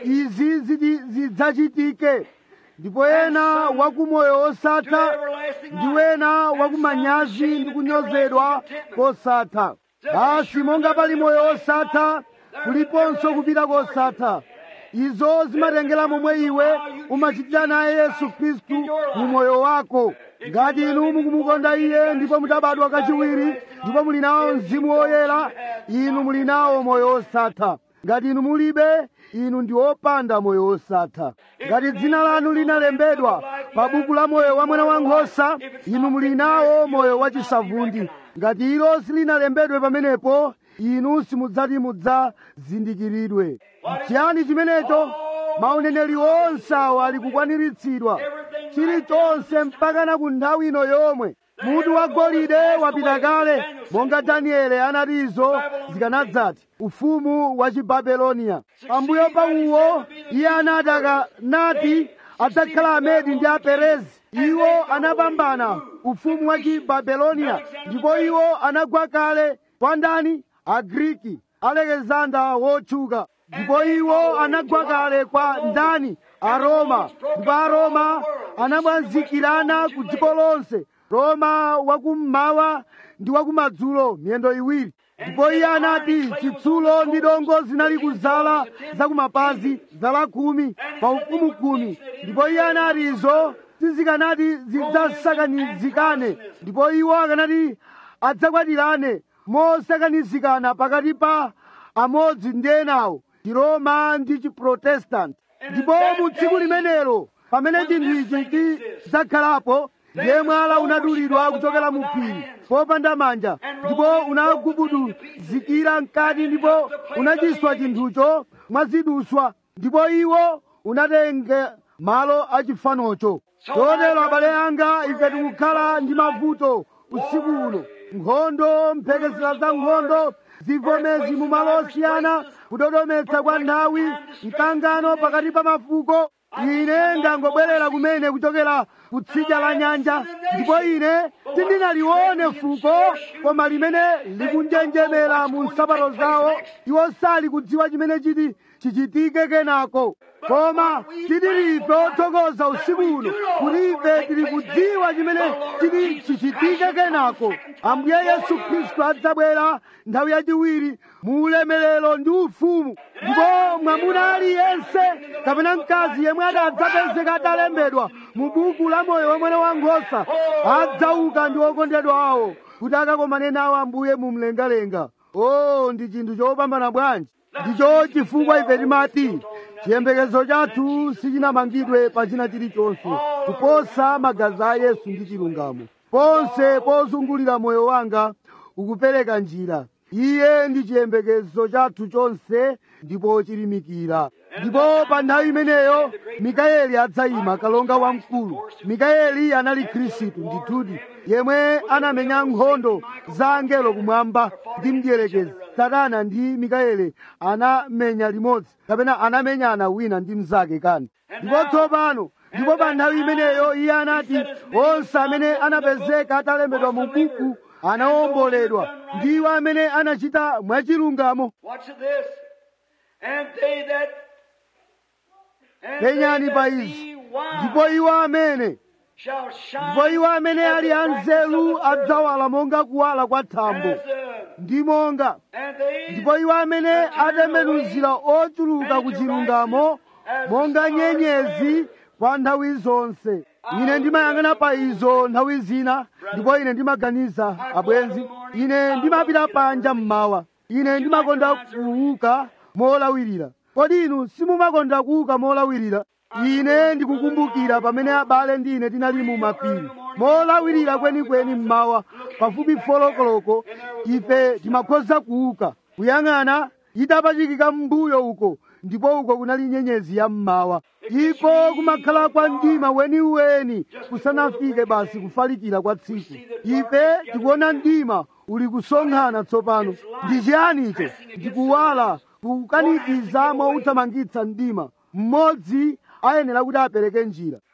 izi ziti- zidzachitike ndipo ena wakumoyo osatha ndi wena wakumanyazi ndi kunyozedwa kosatha basi monga pali moyo osatha kuliponso kupita kosatha izo zimatengera momwe iwe umachitira naye yesu khristu mu moyo wako ngati inu mukumukonda iye ndipo mutabadwa kachiwiri ndipo muli nawo mzimu woyera inu muli nawo moyo osatha ngati inu mulibe inu ndi opanda moyo osatha ngati dzina lanu linalembedwa pa buku la moyo wa mwana wankhosa inu muli nawo moyo wachisavundi ngati ilo silinalembedwe pamenepo inu simudzati mudzazindikiridwe chiyani chimenecho mauneneri onse awo ali kukwaniritsidwa chilichonse mpaka na ku nthawi ino yomwe mutu wa golide wapita kale monga daniele anati izo zikanadzati ufumu wa chibabeloniya pambuyo pa uwo iye anati akanati adzakhala amedi ndi aperezi iwo anapambana ufumu wa chibabeloniya ndipo iwo anagwa kale kwa ndani agriki alekizanda wotchuka ndipo iwo anagwa kale kwa ndani aroma ndipo aroma anamwazikirana ku dziko lonse roma wakummawa ndi wakumadzulo miyendo iwiri ndipo iye anati chitsulo ndi dongo zinali kuzala zakumapazi zala khumi pa ufumu khumi ndipo iye anati izo sizikanati zidzasakanizikane ndipo iwo akanati adzakwatirane mosakanizikana pakati pa amodzi ndi enawo chiroma ndi chiprotestanti ndipo mu tsiku limenelo pamene chinthu ichi chidzakhalapo ndiye mwala unadulidwa kuchokera mu phiri popanda manja ndipo unagubuduzikira mkati ndipo unachiswa chinthucho mwaziduswa ndipo iwo unatenga malo achifanocho chotero abale anga ife tikukhala ndi mavuto usiku uno nkhondo mphekesera za nkhondo zivomezi mu malo osiyana kudodometsa kwa nthawi mkangano pakati pa mafuko ine ndangobwerera kumene kuchokera kutsidya la nyanja ndipo ine sindinalione fuko koma limene likunjenjemera mu nsapato zawo iwo sali kudziwa chimene chiti chichitike kenako koma tili ife othokoza usiku uno kuti ife tili kudziwa chimene chiti chichitike kenako ambuye yesu khristu adzabwera nthawi yachiwiri mu ulemerero ndi ufumu ndipo mwamuna aliyense kapena mkazi yemwe adzapezeka atalembedwa mu buku la moyo wa mwana wankhosa adzauka ndi okondedwa awo kuti akakomane nawo ambuye mu mlengalenga o ndi chinthu chopambana bwanji ndicho chifukwa ife timati chiyembekezo chathu sichinamangidwe pa china chilichonse kuposa magazi a yesu ndi chilungamo ponse pozungulira moyo wanga ukupereka njira iye ndi chiyembekezo chathu chonse ndipo chilimikira ndipo pa nthawi imeneyo mikayeli adzayima kalonga wamkulu mikayeli anali khristu ndithudi yemwe anamenya nkhondo za angelo kumwamba ndi mdierekezi satana ndi mikayeli anamenya limodzi kapena anamenyana wina ndi mnzake kani ndipo tsopano ndipo pa nthawi imeneyo iye anati onse amene anapezeka atalembedwa mu buku anawomboledwa ndiwo amene anachita mwachilungamo Watch this. And they that and penyani they pa that izi be wise ndipo iwo amene shall shine ndipo iwo amene as ali the brightness anzeru of the earth, adzawala monga kuwala kwa thambo as the- ndi monga and they ndipo iwo amene atembenuzira ochuluka ku chilungamo monga nyenyezi kwa nthawi zonse ine ndimayang'ana pa izo nthawi zina ndipo ine ndimaganiza abwenzi ine ndimapita panja mmawa ine ndimakonda kuuka molawirira kodi inu simumakonda kuuka molawirira ine ndikukumbukira pamene abale ndi ine tinali mu mapiri molawirira kwenikweni mmawa pafupi folokoloko ife timakhoza kuuka kuyang'ana itapachikika m'mbuyo uko ndipo uko kunali nyenyezi ya mmawa ipo kumakhala kwa mdima weniweni kusanafike basi kufalikira kwa tsiku ife tikuona mdima uli kusonkhana tsopano ndi chiyani icho ndikuwala kukanikiza mwauthamangitsa mdima mmodzi ayenera kuti apereke njira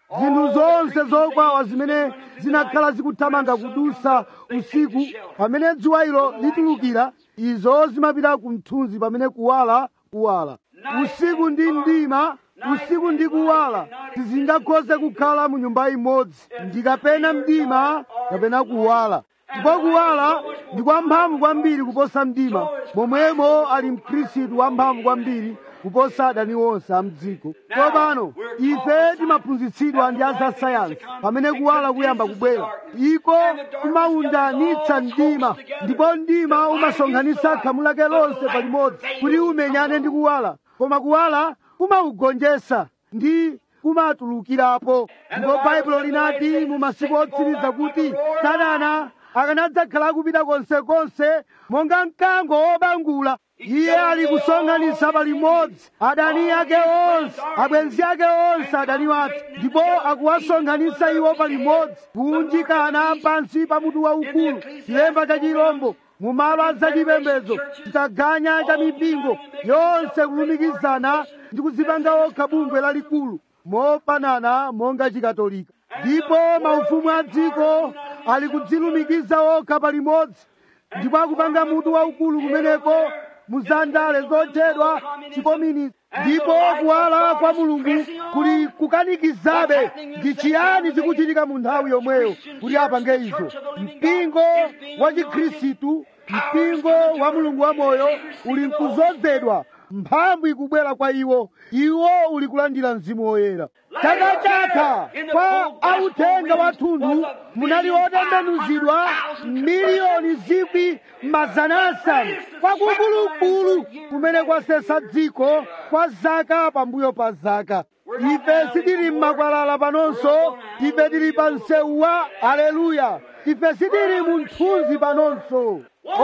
zinthu zonse zokwawa zimene zinakhala zikuthamanga kudusa usiku pamene dzuwa ilo litulukira izo zimapita ku mthunzi pamene kuwala kuwala usiku ndi mdima usiku ndi kuwala sizingakhoze kukhala mu nyumba imodzi ndi kapena mdima kapena kuwala ndipo kuwala ndi kwamphamvu kwambiri kuposa mdima momwemo ali mkhristu wamphamvu kwambiri kuposa adani onse a mdziko tsopano ife timaphunzitsidwa ndi azasayansi pamene kuwala kuyamba kubwera iko kumaundanitsa mdima ndipo mdima umasonkhanitsa khamu lake lonse palimodzi kuti umenyane ndi kuwala koma kuwala kumaugonjetsa ndi kumatulukirapo ndipo baibulo linati mu masiku otsiriza kuti satana akanadzakhala akupita konsekonse monga mkango wobangula iye ali kusonkhanitsa palimodzi adani ake onse abwenzi ake onse adani wake ndipo akuwasonkhanitsa iwo palimodzi kuunjikana pansi pa mutu waukulu chilemba cha chirombo mu malo azachipembedzo chitaganya cha mipingo yonse kulumikizana ndi kuzipanga okha bungwe lalikulu mofanana monga chikatolika ndipo maufumu a dziko ali kudzilumikiza okha palimodzi ndipo akupanga mutu waukulu kumeneko muzandale zotchedwa chikominisi ndipo kuwala kwa mulungu kuli kukanikizabe ndi chiyani chikuchitika mu nthawi yomweyo kuti apange izo mpingo wa chikhristu mpingo wa mulungu wamoyo uli mkuzodzedwa mphamvu ikubwera kwa iwo iwo uli kulandira mzimu woyera chaka chatha kwa authenga wathunthu munali otembenuzidwa miliyoni zikwi mazana asanu kwakukulukulu kumene kwasesa dziko kwa zaka pambuyo pa zaka ife sitili m'makwalala panonso ife tili pa msewu wa aleluya ife sitili mu mthunzi panonso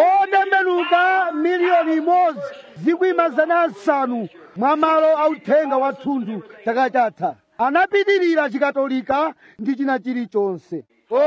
otembenuka miliyoni imodzi zikwi mazana asanu mwa malo authenga wathunthu chaka chatha anapitirira chikatolika ndi china chilichonse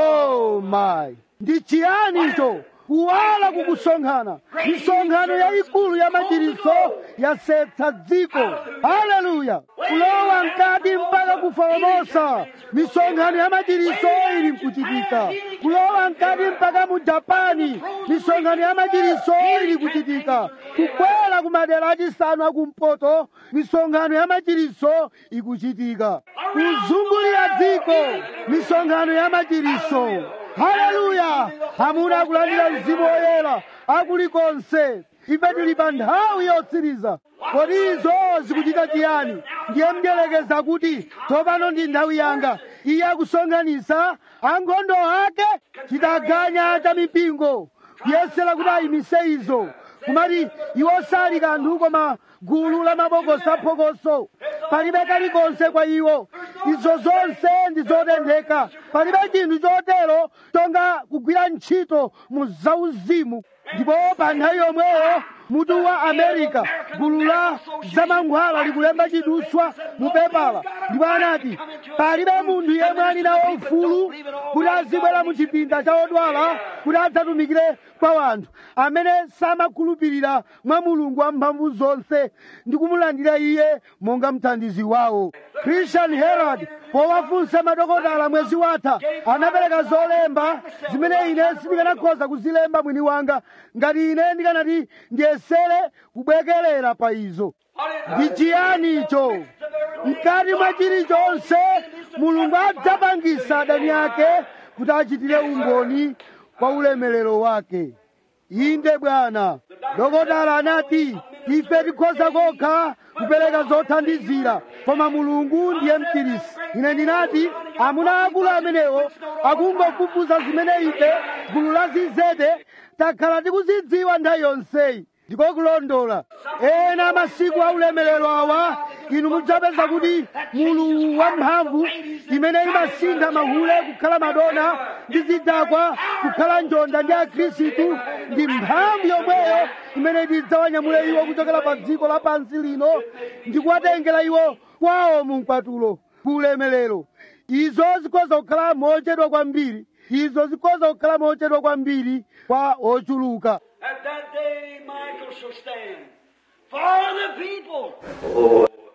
oh my ndi chiyani icho kuwala kukusonkhana misonkhano yayikulu ya machiritso yasetsa dziko haleluya kulowa mkati mpaka kufomosa misonkhano ya machiritso ili mkuchitika kulowa mkati mpaka mu japani misonkhano ya machiritso ili kuchitika kukwera ku madera achisanu akumpoto misonkhano ya machiritso ikuchitika kuzungulira dziko misonkhano ya machiritso haleluya amuna akulandira mzimu woyera akulikonse ife tili pa nthawi yotsiriza kodi izo zikuchita chiyani ndiye mdyerekeza kuti tsopano ndi nthawi yanga iye akusonkhanitsa ankhondo ake chitaganya cha mipingo kuyesera kuti ayimise izo kumati iwo sali kanthu koma gulu la mabokosi aphokoso palibe kalikonse kwa iwo izo zonse ndi zotentheka palibe chinthu chotero tonga kugwira ntchito mu zauzimu ndipo pa nthawi yomweyo mutu wa america gulu la zamankhwala likulemba chiduswa mu pepala ndipo anati palibe munthu yemwe ali nawo ufulu kuti azibwera mu chipinda cha odwala kuti adzatumikire kwa wanthu amene samakhulupirira mwa mulungu wamphamvu zonse ndi kumulandira iye monga mthandizi wawo christian herald powafunsa madokotala mwezi watha anapereka zolemba zimene ine sindikanakhoza kuzilemba mwini wanga ngati ine ndikanati ndiyesere kubwekerera pa izo ndi chiyani icho mkati mwa chilichonse mulungu adzapangisa adani ake kuti achitire umboni kwa ulemerero wake inde bwana dokotala anati ife tikhoza kokha kupereka zothandizira koma mulungu ndiye mchirisi ine ndinati amuna akulu amenewo akungofufuza zimene ife gulu la zizede takhala tikuzidziwa nthawi yonseyi ndiko kulondola ena masiku a ulemerero awa inu mudzapeza kuti mulu wamphamvu imene imasintha mahule kukhala madona ndi zidakwa kukhala njonda ndi akhristu ndi mphamvu yomweyo imene idzawanyamule iwo kuchokera pa dziko lapansi lino ndi kuwatengera iwo kwawo mu mkwatulo ku ulemerero izo zikhoza kukhala mochedwa kwambiri izo zikhoza kukhala mochedwa kwambiri kwa ochuluka At that day, Michael shall stand for the people.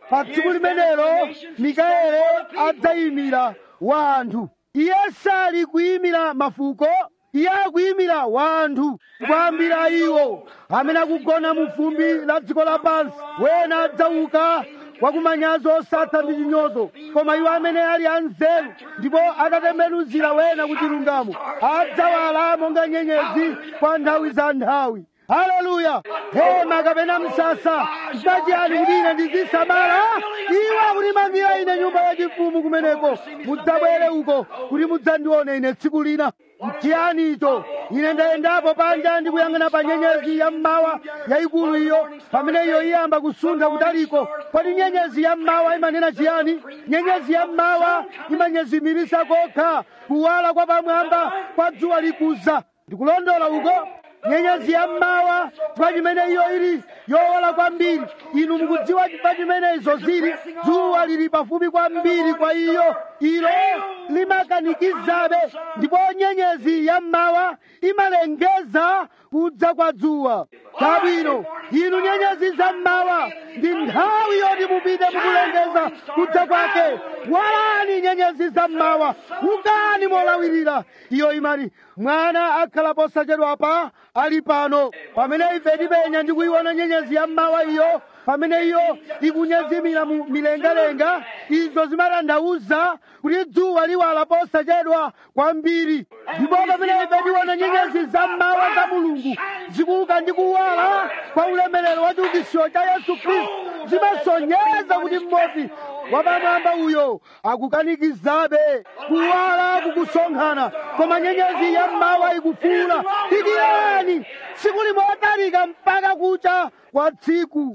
pa tsiku limenelo mikaeli adzayimira wanthu iye sali kuyimira mafuko iye akuyimira wanthu kuyambira iwo amene akugona mu fumbi la dziko lapansi wena adzauka wakumanyazi osatha ndi chinyozo koma iwo amene ali anzeru ndipo akatembenuzira wena ku chilungamo adzawala monga nyenyezi kwa nthawi za nthawi haleluya hema kapena msasa chipachiyani kuti ine ndizisamala iwo akutimangira ine nyumba yachifumu kumeneko mudzabwere uko kuti mudzandione ine tsiku lina mchiyani icho ine ndayendapo panja ndikuyang'ana pa nyenyezi ya mmawa yayikulu iyo pamene iyo iyamba kusuntha kutaliko kodi nyenyezi ya mmawa imanena chiyani nyenyezi ya mmawa imanyezimirisa kokha kuwala kwa pamwamba kwa dzuwa likuza ndikulondola uko nyenyezi ya mmawa chifukwa chimene iyo ili yowala kwambiri inu mukudziwa chifukwa chimene izo zili dzuwa lili pafupi kwambiri kwa iyo ilo limakanikizabe ndipo nyenyezi ya mmawa imalengeza kudza kwa dzuwa chabwino inu nyenyezi za mmawa ndi nthawi yoti mupite mukulengeza kudza kwake walani nyenyezi za mmawa ukani molawirira iyo imati mwana akhala posachedwapa ali pano pamene ife tipenya ndi kuyiona nyenyezi ya mmawa iyo pamene iyo ikunyezimira mu milengalenga izo zimatanthauza kuti dzuwa liwala posachedwa kwambiri ndipo pamene ife tiona nyenyezi za mmawa za mulungu zikuuka ndi kuwala kwa ulemerero wa chiukitsiro cha yesu khristu zimasonyeza kuti mmodzi wapamwamba uyo akukanikizabe kuwala kukusonkhana koma nyenyezi ya mmawa ikufuula dikirani tsiku limotalika mpaka kucha kwa tsiku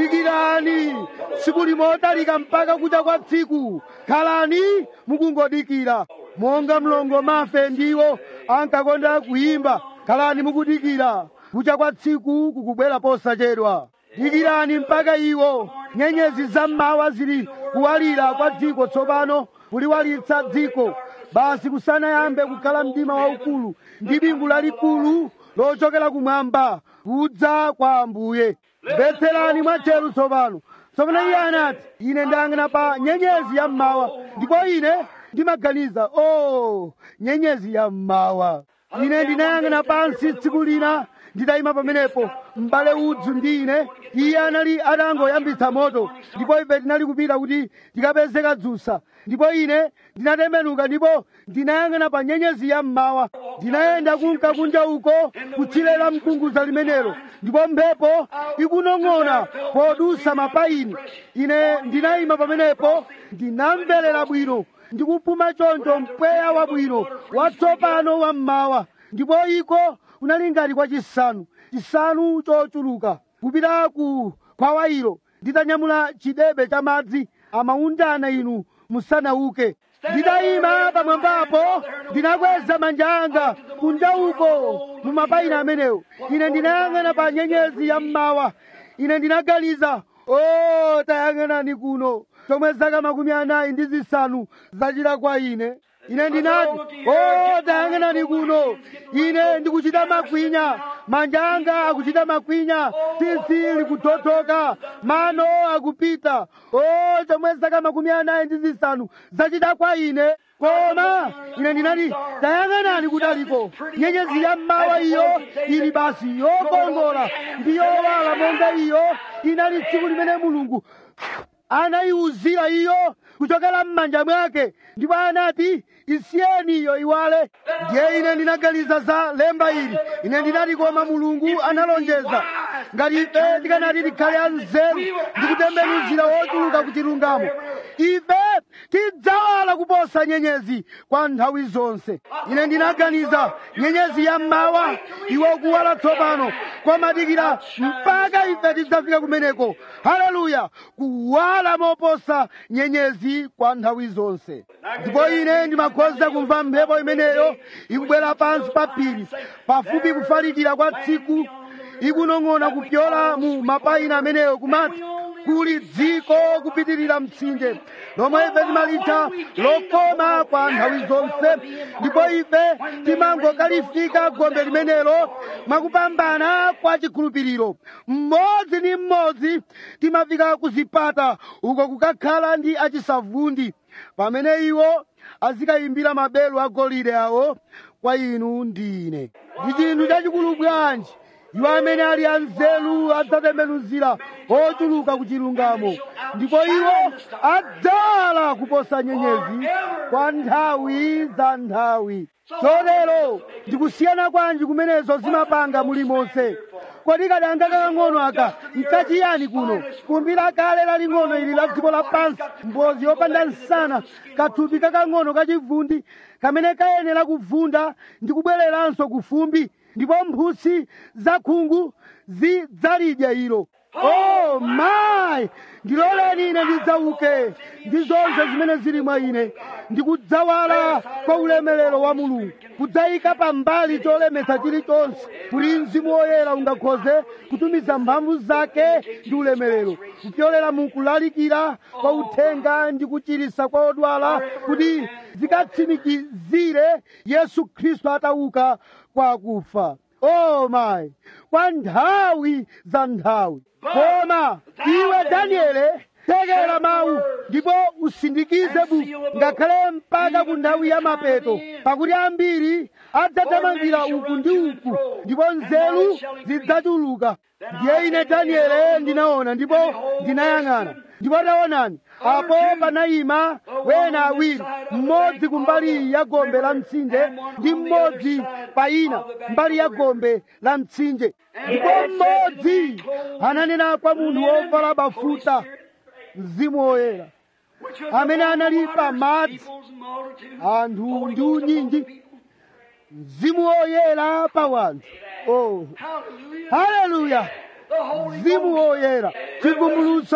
dikirani tsiku limotalika mpaka kucha kwa tsiku khalani mukungodikira monga mlongo mafe ndiwo ankakonda kuyimba khalani mukudikira kucha kwa tsiku kukubwera posachedwa dikirani mpaka iwo nyenyezi za mmawa zili kuwalira kwa dziko tsopano kuliwalitsa dziko basi kusanayambe kukhala mdima waukulu ndi bingu lalikulu lochokera kumwamba kudza kwa ambuye mvetserani mwatcheru tsopano tsopano iye anati ine ndayang'ana pa nyenyezi ya mmawa ndipo ine ndimaganiza o oh, nyenyezi ya mmawa ine ndinayang'ana pansi tsiku lina nditayima pamenepo m'bale udzu ndi ine iye anali atangoyambitsa moto ndipo ife tinali kupita kuti tikapeze kadzusa ndipo ine ndinatembenuka ndipo ndinayang'ana pa nyenyezi ya mmawa ndinayenda kunka kunja uko kutchire la mkunguza limenelo ndipo mphepo ikunong'ona podusa mapayini ine ndinayima pamenepo ndinamverera bwino ndikupuma choncho mpweya wabwino watsopano wa mmawa ndipo iko kunali ngati kwa chisanu chisanu chochuluka kupita ku khwawayiro nditanyamula chidebe cha madzi amaundana inu musanauke nditayima pamwambapo ndinakweza manja anga kunja uko mu mapayina amenewo ine ndinayang'ana pa nyenyezi ya mmawa ine ndinaganiza o tayang'anani kuno chomwe zaka makumi anayi ndi zisanu zachita kwa ine ine ndinati o tayang'anani kuno ine ndikuchita makwinya manja anga akuchita makwinya tsitsi likuthothoka mano akupita o chomwe zaka makumi anayi ndi zisanu zachita kwa ine koma ine ndinati tayang'anani kudaliko nyenyezi ya mmawa iyo ili basi yokongola ndi yowala monga iyo inali tsiku limene mulungu anayiwuzira iyo kuchokera m'manja mwake ndipo anati isiyeni iyo iwale ndiye ine ndinaganiza za lemba ili ine ndinati koma mulungu analonjeza ngati ife tikanati tikhale anzeru ndi kutembenuzira wochuluka ku chilungamo ife tidzawala kuposa nyenyezi kwa nthawi zonse ine ndinaganiza nyenyezi ya mmawa iwo kuwala tsopano kwamadikira mpaka ife tidzafika kumeneko haleluya kuwala moposa nyenyezi kwa nthawi zonse ndipo ine ndimakhoza kumva mphepo imeneyo ikubwera pansi pa phiri pafupi kufalikira kwa tsiku ikunong'ona kupyola mu mapayina ameneyo kumati kuli dziko kupitirira mtsinje lomwe ife timalitha lokoma kwa nthawi zonse ndipo ife timangokalifika gombe limenelo mwakupambana kwa chikhulupiriro mmodzi ndi mmodzi timafika kuzipata uko kukakhala ndi achisavundi pamene iwo azikayimbira mabelu agolide awo kwa inu ndi ine ndi chinthu chachikulu bwanji iwo amene ali anzeru adzatembenuzira ochuluka ku chilungamo ndipo iwo adzala kuposa nyenyezi kwa nthawi za nthawi chotero ndikusiyana kwanji kumenezo zimapanga mulimonse kodi kadanga kakang'ono aka nkachiyani kuno fumbi lakale laling'ono ili la dziko lapansi mbozi yopanda nsana kathupi kakang'ono kachivundi kamene kayenera kuvunda ndi kubwereranso ku fumbi ndipo mphusi zakhungu zidzalidya ilo oh my ndiloleni ine ndidzauke ndi zonse zimene zili mwa ine ndikudzawala kwa ulemerero wa mulungu kudzayika pambali cholemetsa chilichonse kuti mzimu woyera ungakhoze kutumiza mphamvu zake ndi ulemerero kupyolera mu kulalikira kwa uthenga ndi kuchiritsa kwa odwala kuti zikatsimikizire yesu khristu atauka kwa akufa oh my kwa nthawi za nthawi koma iwe daniele tekera mawu ndipo usindikize buku ngakhale mpaka ku nthawi ya mapeto pakuti ambiri adzathamangira uku ndi uku ndipo nzeru zidzachuluka ndiye ine daniele ndinaona ndipo ndinayang'ana ndipo taonani apo panayima wena awiri mmodzi kumbali ya gombe la mtsinje ndi mmodzi payina mbali ya gombe la mtsinje ndipo mmodzi ananena kwa munthu wovala bafuta mzimu woyera amene anali pamadzi anthu ndi unyinji mzimu woyera pa wanthu oh haleluya mzimu woyera chivumbulutso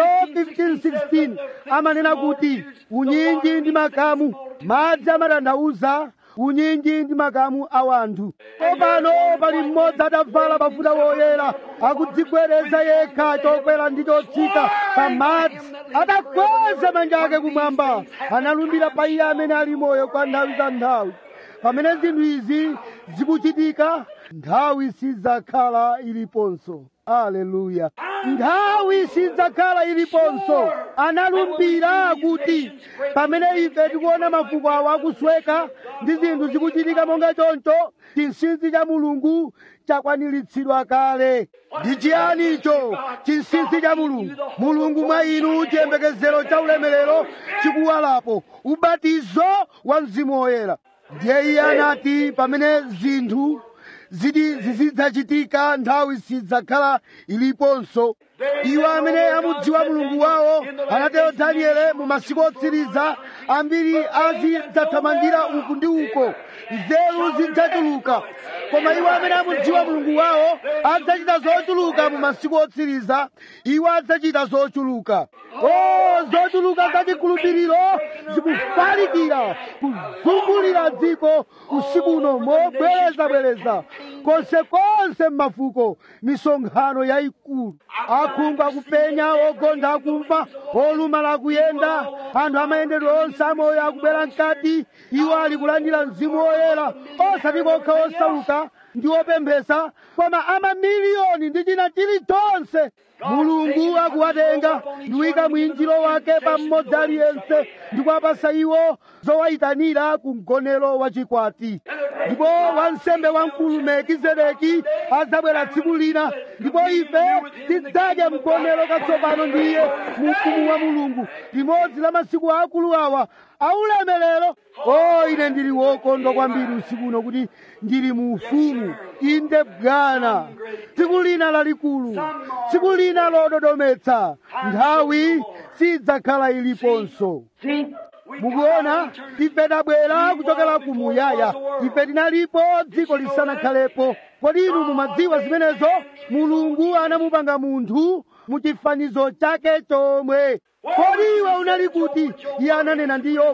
1516 amanena kuti unyinji ndi makamu madzi amatanthauza unyinji ndi makamu a wanthu popano pali mmodzi atavala bafuta woyera akudzigwereza yekha chokwera ndi chotsika pa madzi adakweza manja ake kumwamba analumbira pa iye amene ali moyo kwa nthawi za nthawi pamene zinthu izi zikuchitika nthawi sidzakhala iliponso aleluya nthawi sidzakhala iliponso analumbira kuti pamene ife tikuona mafuko awo akusweka ndi zinthu zikuchitika monga choncho chinsinsi cha mulungu chakwaniritsidwa kale ndi chiyani icho chinsinsi cha mulungu mulungu mwa inu chiyembekezero cha ulemerero chikuwalapo ubatizo wa mzimu woyera ndiye iye anati pamene zinthu ziti zizidzachitika nthawi sidzakhala iliponso iwo amene amudziwa mulungu wawo anatero daniele mu masiku otsiriza ambiri azidzathamangira uku ndi uko nzeru zidzachuluka koma iwo amene amudziwa mulungu wawo adzachita zochuluka mu masiku otsiriza iwo adzachita zochuluka o zochuluka za chikhulupiriro zikufalikira kuzungulira dziko usiku uno mobwerezabwereza konsekonse m'mafuko misonkhano yayikulu akhungu akupenya ogontha akumva olumala akuyenda anthu amayendedwe onse amoyo akubwera mkati iwo ali kulandira mzimu woyera osati kokha osauka ndi opemphesa koma amamiliyoni ndi china chilichonse mulungu akuwatenga ndiwika mwinjiro wake pa mmodzi aliyense ndikuwapasa iwo zowayitanira ku mgonero wachikwati ndipo wansembe wamkulu melkizedeki adzabwera tsiku lina ndipo ife tidzadya mgonero katsopano ndi iye mu ufumu wa mulungu limodzi la masiku akulu awa aulemerero o ine ndili wokondwa kwambiri usiku uno kuti ndili mu ufumu inde bwana tsiku lina lalikulu tsiku lina lododometsa nthawi sidzakhala iliponso mukuona ife tabwera kuchokera kumuyaya ife tinalipo dziko lisanakhalepo kodi inu mumadziwa zimenezo mulungu anamupanga munthu muchifanizo chake chomwe kodi iwe unali kuti iye ananena ndi yobu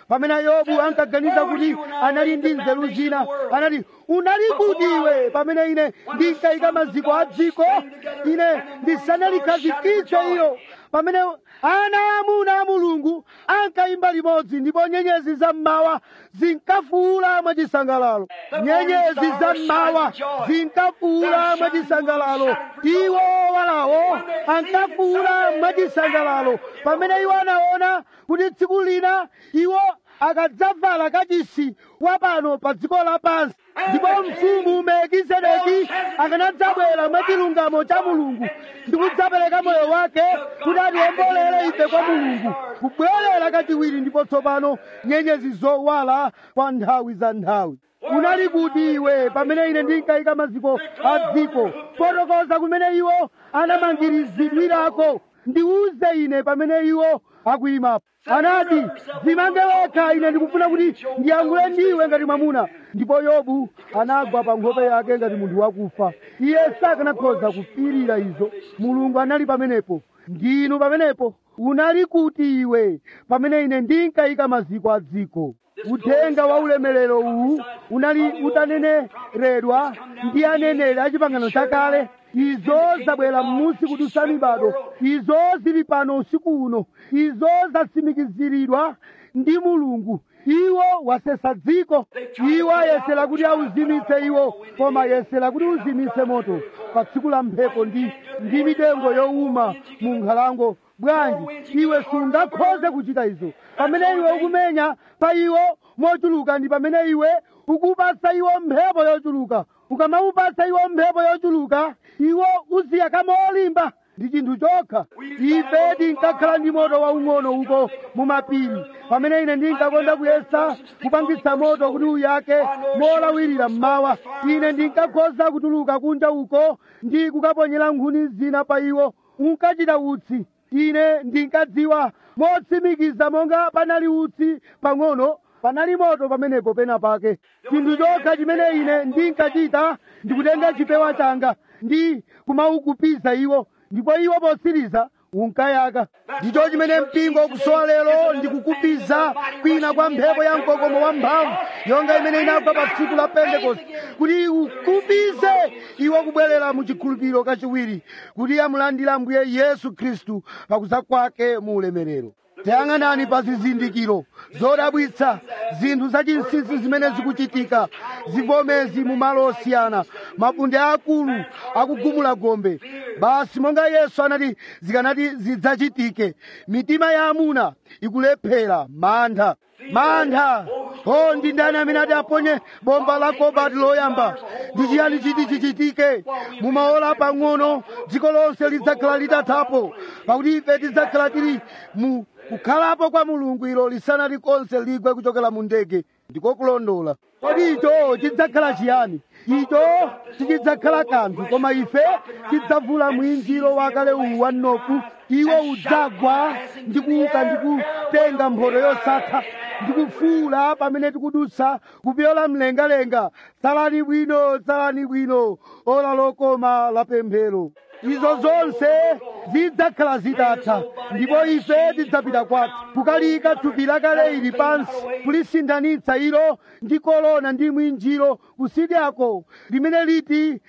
pamene yobu ankaganiza kuti anali ndi nzeru zina anati unali kuti iwe pamene ine ndinkayika maziko a dziko ine ndisanalikhazikitse iyo pamene ana amuna a mulungu ankayimba limodzi ndipo nyenyezi za mmawa zinkafuula mwachisangalalo nyenyezi za mmawa zinkafuula mwachisangalalo iwo owalawo ankafuula mwachisangalalo pamene iwo anaona kuti tsiku lina iwo akadzavala kachisi wapano pa dziko lapansi ndipo mfumu melkisedeki akanadzabwera mwachilungamo cha mulungu ndi kudzapereka moyo wake kuti atiwombolere ife kwa mulungu kubwerera kachiwiri ndipo tsopano nyenyezi zowala kwa nthawi za nthawi unali kuti iwe pamene ine ndinkayika maziko a dziko fotokoza kumene iwo anamangirizidwirako ndiuze ine pamene iwo akuyimapo anati zimange wekha ine ndikufuna kuti ndiyankhule ndiwe ngati mwamuna ndipo yobu anagwa pa nkhope yake ngati munthu wakufa iye sakanakhoza kupirira izo mulungu anali pamenepo ndinu pamenepo unali kuti iwe pamene ine ndinkayika maziko a dziko uthenga wa ulemerero uwu unali utaneneredwa ndi aneneri a chipangano chakale izo zabwera m'munsi kudusa mibado izo zili pano usiku uno izo zatsimikiziridwa ndi mulungu iwo wasesa dziko iwo ayesera kuti auzimitse iwo koma ayesera kuti uzimitse moto pa tsiku la mphepo ndi ndi mitengo yowuma mu nkhalango bwanji iwe sungakhoze kuchita izo pamene iwe ukumenya pa iwo mochuluka ndi pamene iwe ukupatsa iwo mphepo yochuluka ukamawupatsa iwo mphepo yochuluka iwo uziyaka molimba ndi chinthu chokha ife tinkakhala ndi moto waung'ono uko mumapiri pamene ine ndinkakonda kuyesa kupangitsa moto kuti uyake molawirira mmawa ine ndinkakhoza kutuluka kunja uko ndi kukaponyera nkhuni zina pa iwo unkachita utsi ine ndinkadziwa motsimikiza monga panali utsi pang'ono panali moto pamenepo pena pake chinthu chokha chimene ine ndinkachita ndikutenga chipewa changa ndi kumaukupiza iwo ndipo iwo posiriza unkayaka ndicho chimene mpingo ukusowa lero ndikukupiza kwina kwa mphepo ya mkokomo wamphamvu yonga imene inagwa pa tsiku la pentekoste kuti ukupize iwo kubwerera mu chikhulupiriro kachiwiri kuti amulandira ambuye yesu khristu pakuza kwake mu ulemerero tayang'anani pa zizindikiro zodabwitsa zinthu zachinsinsi zimene zikuchitika zivomezi mu malo osiyana mafunde akulu akugumula gombe basi monga yesu anati zikanati zidzachitike mitima ya amuna ikulephera mantha mantha o ndi ndani amene ati aponye bomba la kobati loyamba ndi chiyani chiti chichitike mumaola pang'ono dziko lonse lidzakhala litathapo pakuti ife tidzakhala tili mu kukhalapo kwa mulungu ilo lisanati konse ligwe kuchokera mu ndege ndiko kulondola kodi icho chidzakhala chiyani icho sichidzakhala kanthu koma ife tidzavula mwinjiro wakale uwu wa nofu iwo udzagwa ndi kuuka ndi kutenga mphoto yosatha ndi kufuula pamene tikudutsa kupyola mlengalenga tsalani bwino tsalani bwino ola lokoma la pemphero izo zonse zidzakhala zitatha ndipo ife tidzapita kwathu kukalika thupi lakale ili pansi kulisinthanitsa ilo ndi kolona ndi mwinjiro kusidyako limene liti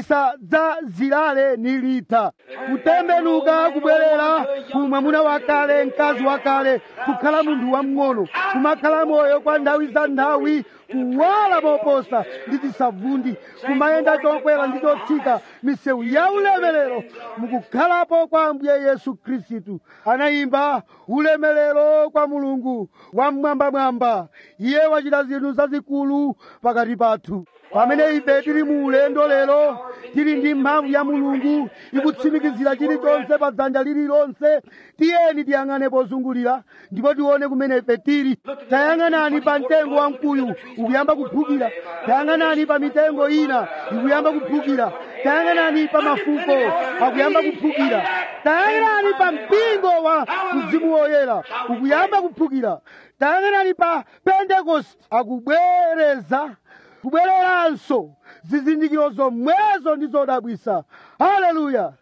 lisadzazilale ni litha kutembenuka kubwerera ku mwamuna wakale mkazi wakale kukhala munthu wamng'ono kumakhala moyo kwa nthawi za nthawi kuwala moposa ndi chisavundi kumayenda chokwera ndi chotsika misewu ya ulemerero mukukhalapo kwa ambuye yesu khristu anayimba ulemerero kwa mulungu wamwambamwamba iye wachita zinthu zazikulu pakati pathu pamene ife tili mu ulendo lero tili ndi mphamvu ya mulungu ikutsimikizira chilichonse pa dzanja lililonse tiyeni tiyang'ane pozungulira ndipo tione kumene ife tili tayang'anani pa mtengo wamkuyu ukuyamba kuphukira tayang'anani pa mitengo ina ikuyamba kuphukira tayang'anani pa mafuko akuyamba kuphukira tayang'anani pa mpingo wa mzimu woyera ukuyamba kuphukira tayang'anani pa pentekosti akubwereza kubwereranso zizindikiro zomwezo ndi zodabwisa haleluya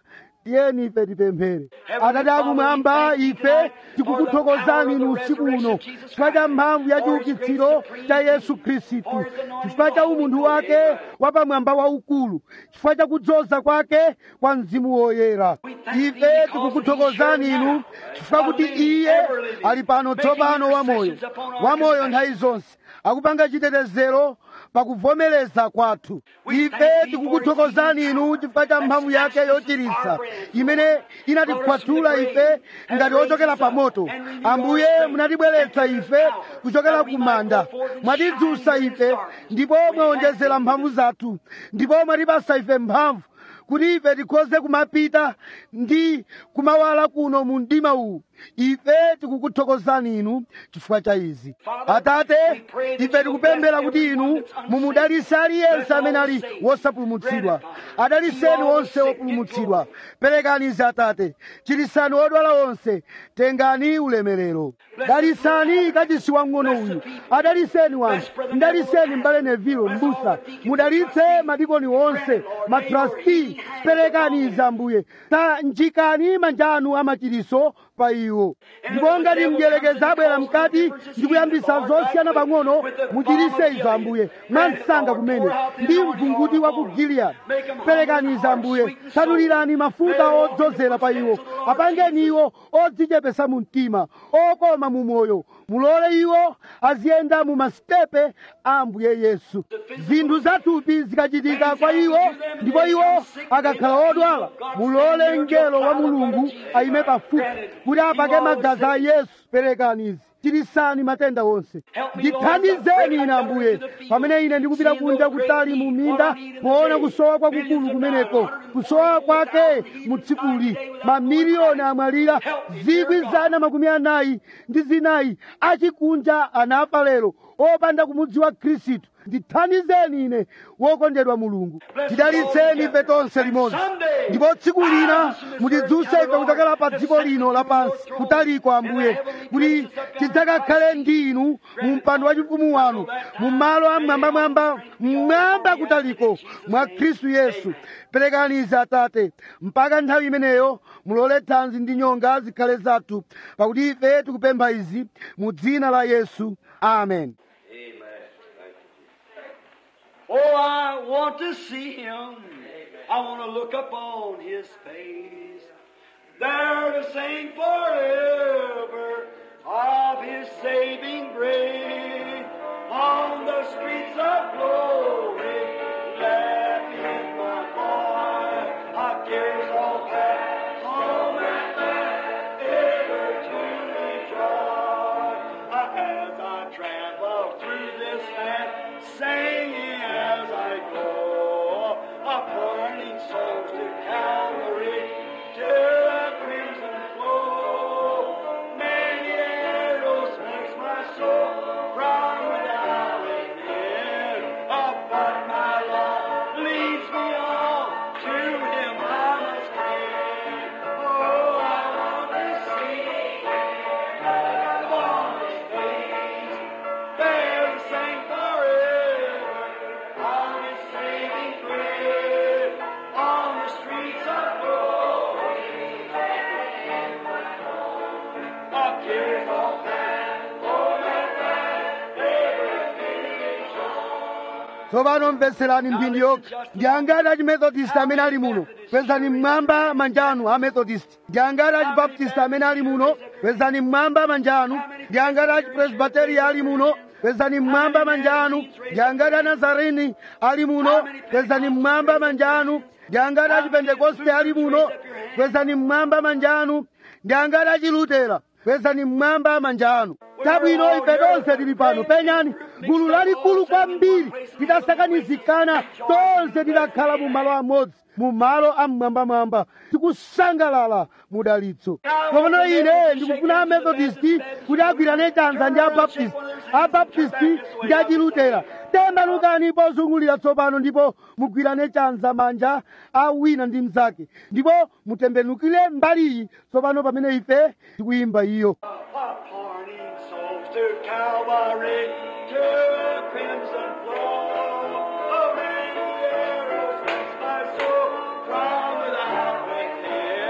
tiyeni ife tipemphere atate akumwamba ife tikukuthokozani inu usiku uno chifukwa cha mphamvu ya chiukitsiro cha yesu khristu chifukwa cha umunthu wake wapamwamba waukulu chifukwa cha kudzoza kwake kwa mzimu woyera ife tikukuthokozani inu chifukwa kuti iye ali pano tsopano wamoyo wamoyo nthawi zonse akupanga chitetezero pakuvomereza kwathu ife tikukuthokozani inu chifukwa cha mphamvu yake yochiritsa imene inatikhwathula ife ngati ochokera pa moto ambuye munatibweretsa ife kuchokera ku manda mwatidzutsa ife ndipo mwawonjezera mphamvu zathu ndipo mwatipasa ife mphamvu kuti ife tikhoze kumapita ndi kumawala kuno mu mdima uwu ife tikukuthokozani inu chifukwa cha izi atate ife tikupemphera kuti inu mumudalitse aliyense amene ali wosapulumutsidwa adaliseni onse opulumutsidwa perekani izi atate chiritsani odwala onse tengani ulemerero dalisani kachisi wang'ono uyu adaliseni wanthu mdaliseni mbale nevilo mbusa mudalitse madikoni onse matrasti perekani izi ambuye tanjikani manja anu amachiritso pa iwo ndipo ngati mdierekezi abwera mkati ndi kuyambisa zosiyana pang'ono muchiritse izo ambuye mwansanga kumene ndi mvunguti wa ku giliyadi perekani izo ambuye tsanulirani mafuta odzozera pa iwo apangeni iwo odzichepesa mu mtima okoma mu moyo mulole iwo aziyenda mu masitepe a ambuye yesu zinthu zathupi zikachitika kwa iwo ndipo iwo akakhala odwala mulole mngelo wa mulungu ayime pafupi kuti apake magazi a yesu perekani izi chiritsani matenda onse ndithandizeni ine ambuye pamene ine ndikupita kunja kutali mu minda poona kusowa kwakukulu kumeneko kusowa kwake mu tsikuli mamiliyoni amwalira zikwi zana makumi anayi ndi zinayi achikunja anafa lero opanda kumudziwa khristu ndithandizeni ine wokondedwa mulungu tidalitseni ife tonse limodzi ndipo tsiku lina mutidzutse ife kuchokera pa dziko lino lapansi kutaliko ambuye kuti tidzakakhale ndi inu mu mpando wachifumu wanu mu malo amwambamwamba mmwamba kutaliko mwa khristu yesu perekani izi atate mpaka nthawi imeneyo mulole thanzi ndi nyonga zikhale zathu pakuti ife tikupempha izi mu dzina la yesu amen Oh, I want to see him. I want to look upon his face. There to sing forever of his saving grace. On the streets of glory, laughing my boy, our cares all past, home at last, ever to rejoice. As I travel through this land, singing as I go, appointing souls to Calvary, to the crimson flow. Many arrows makes my soul from without within, but my love leads me on to Him I must cling. Oh, I want to see upon His face. There to sing forever on His saving grace on the streets of glory. Our cares all past, home at last, everything is tsopano mvetserani mphindi yokha ndi angati achimethodist amene ali muno kwezani mmwamba manja anu amethodist ndi angati achibaptist amene ali muno kwezani mmwamba manja anu ndi angati achipresbiteria ali muno kwezani mmwamba manja anu ndi angati anazarini ali muno kwezani mmwamba manja anu ndi angati achipentekoste ali muno kwezani mmwamba manja anu ndi angati achilutera kwezani mmwamba manja anu chabwino ife tonse tili pano penyani gulu lalikulu kwambiri lidasakanizikana tonse tidakhala mu malo amodzi mu malo amwambamwamba tikusangalala mudalitso tsopano ine ndikufuna amethodisti kuti agwirane chanza ndi abaptisti abaptisti ndi achilutera tembenukani pozungulira tsopano ndipo mugwirane chanza manja a wina ndi mnzake ndipo mutembenukire mbaliyi tsopano pamene ife tikuyimba iyo Appointing souls to Calvary, to the crimson flow. Oh, many arrows makes my soul from without within.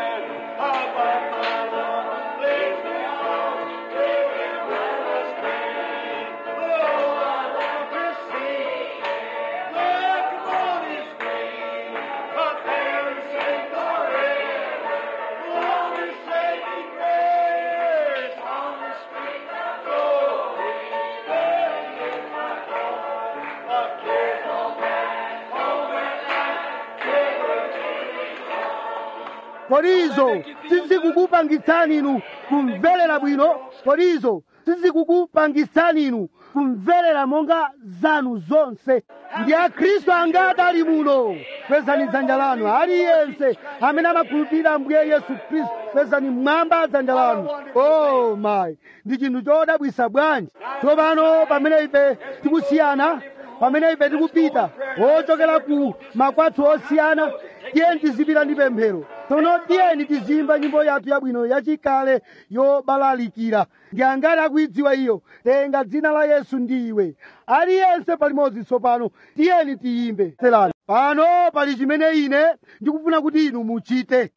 kodi izo sizikukupangitsani inu kumverera bwino kodi izo sizikukupangitsani inu kumverera monga zanu zonse ndi akhristu angati ali muno kwezani dzanja lanu aliyense amene amakhulupirira ambuye yesu khristu kwezani mmwamba dzanja lanu oh my ndi chinthu chodabwisa bwanji tsopano pamene ife tikusiyana pamene ife tikupita ochokera ku makwatso osiyana tiyeni tizipita ndi pemphero tsono tiyeni tizimba nyimbo yathu yabwino yachikale yobalalikira ndi angati akuidziwa iyo tenga dzina la yesu ndi iwe aliyense palimodzi tsopano tiyeni tiyimbe selani pano pali chimene ine ndikufuna kuti inu muchite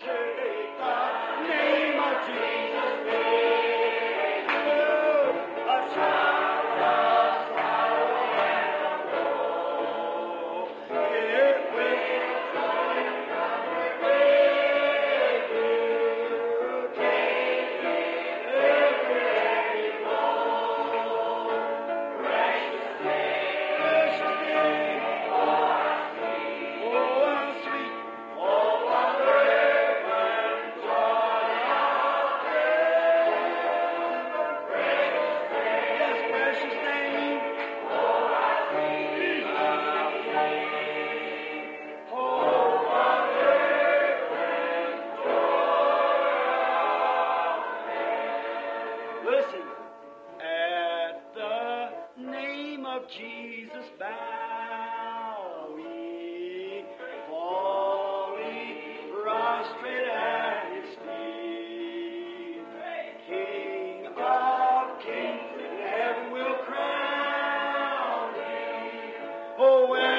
name of Jesus. A shout of sorrow and woe. It will precious name. Oh, how sweet. Oh, wonder Yes, precious name. Listen. At the name of Jesus bowing, falling prostrate at his feet. King of kings, heaven will crown him. Oh, when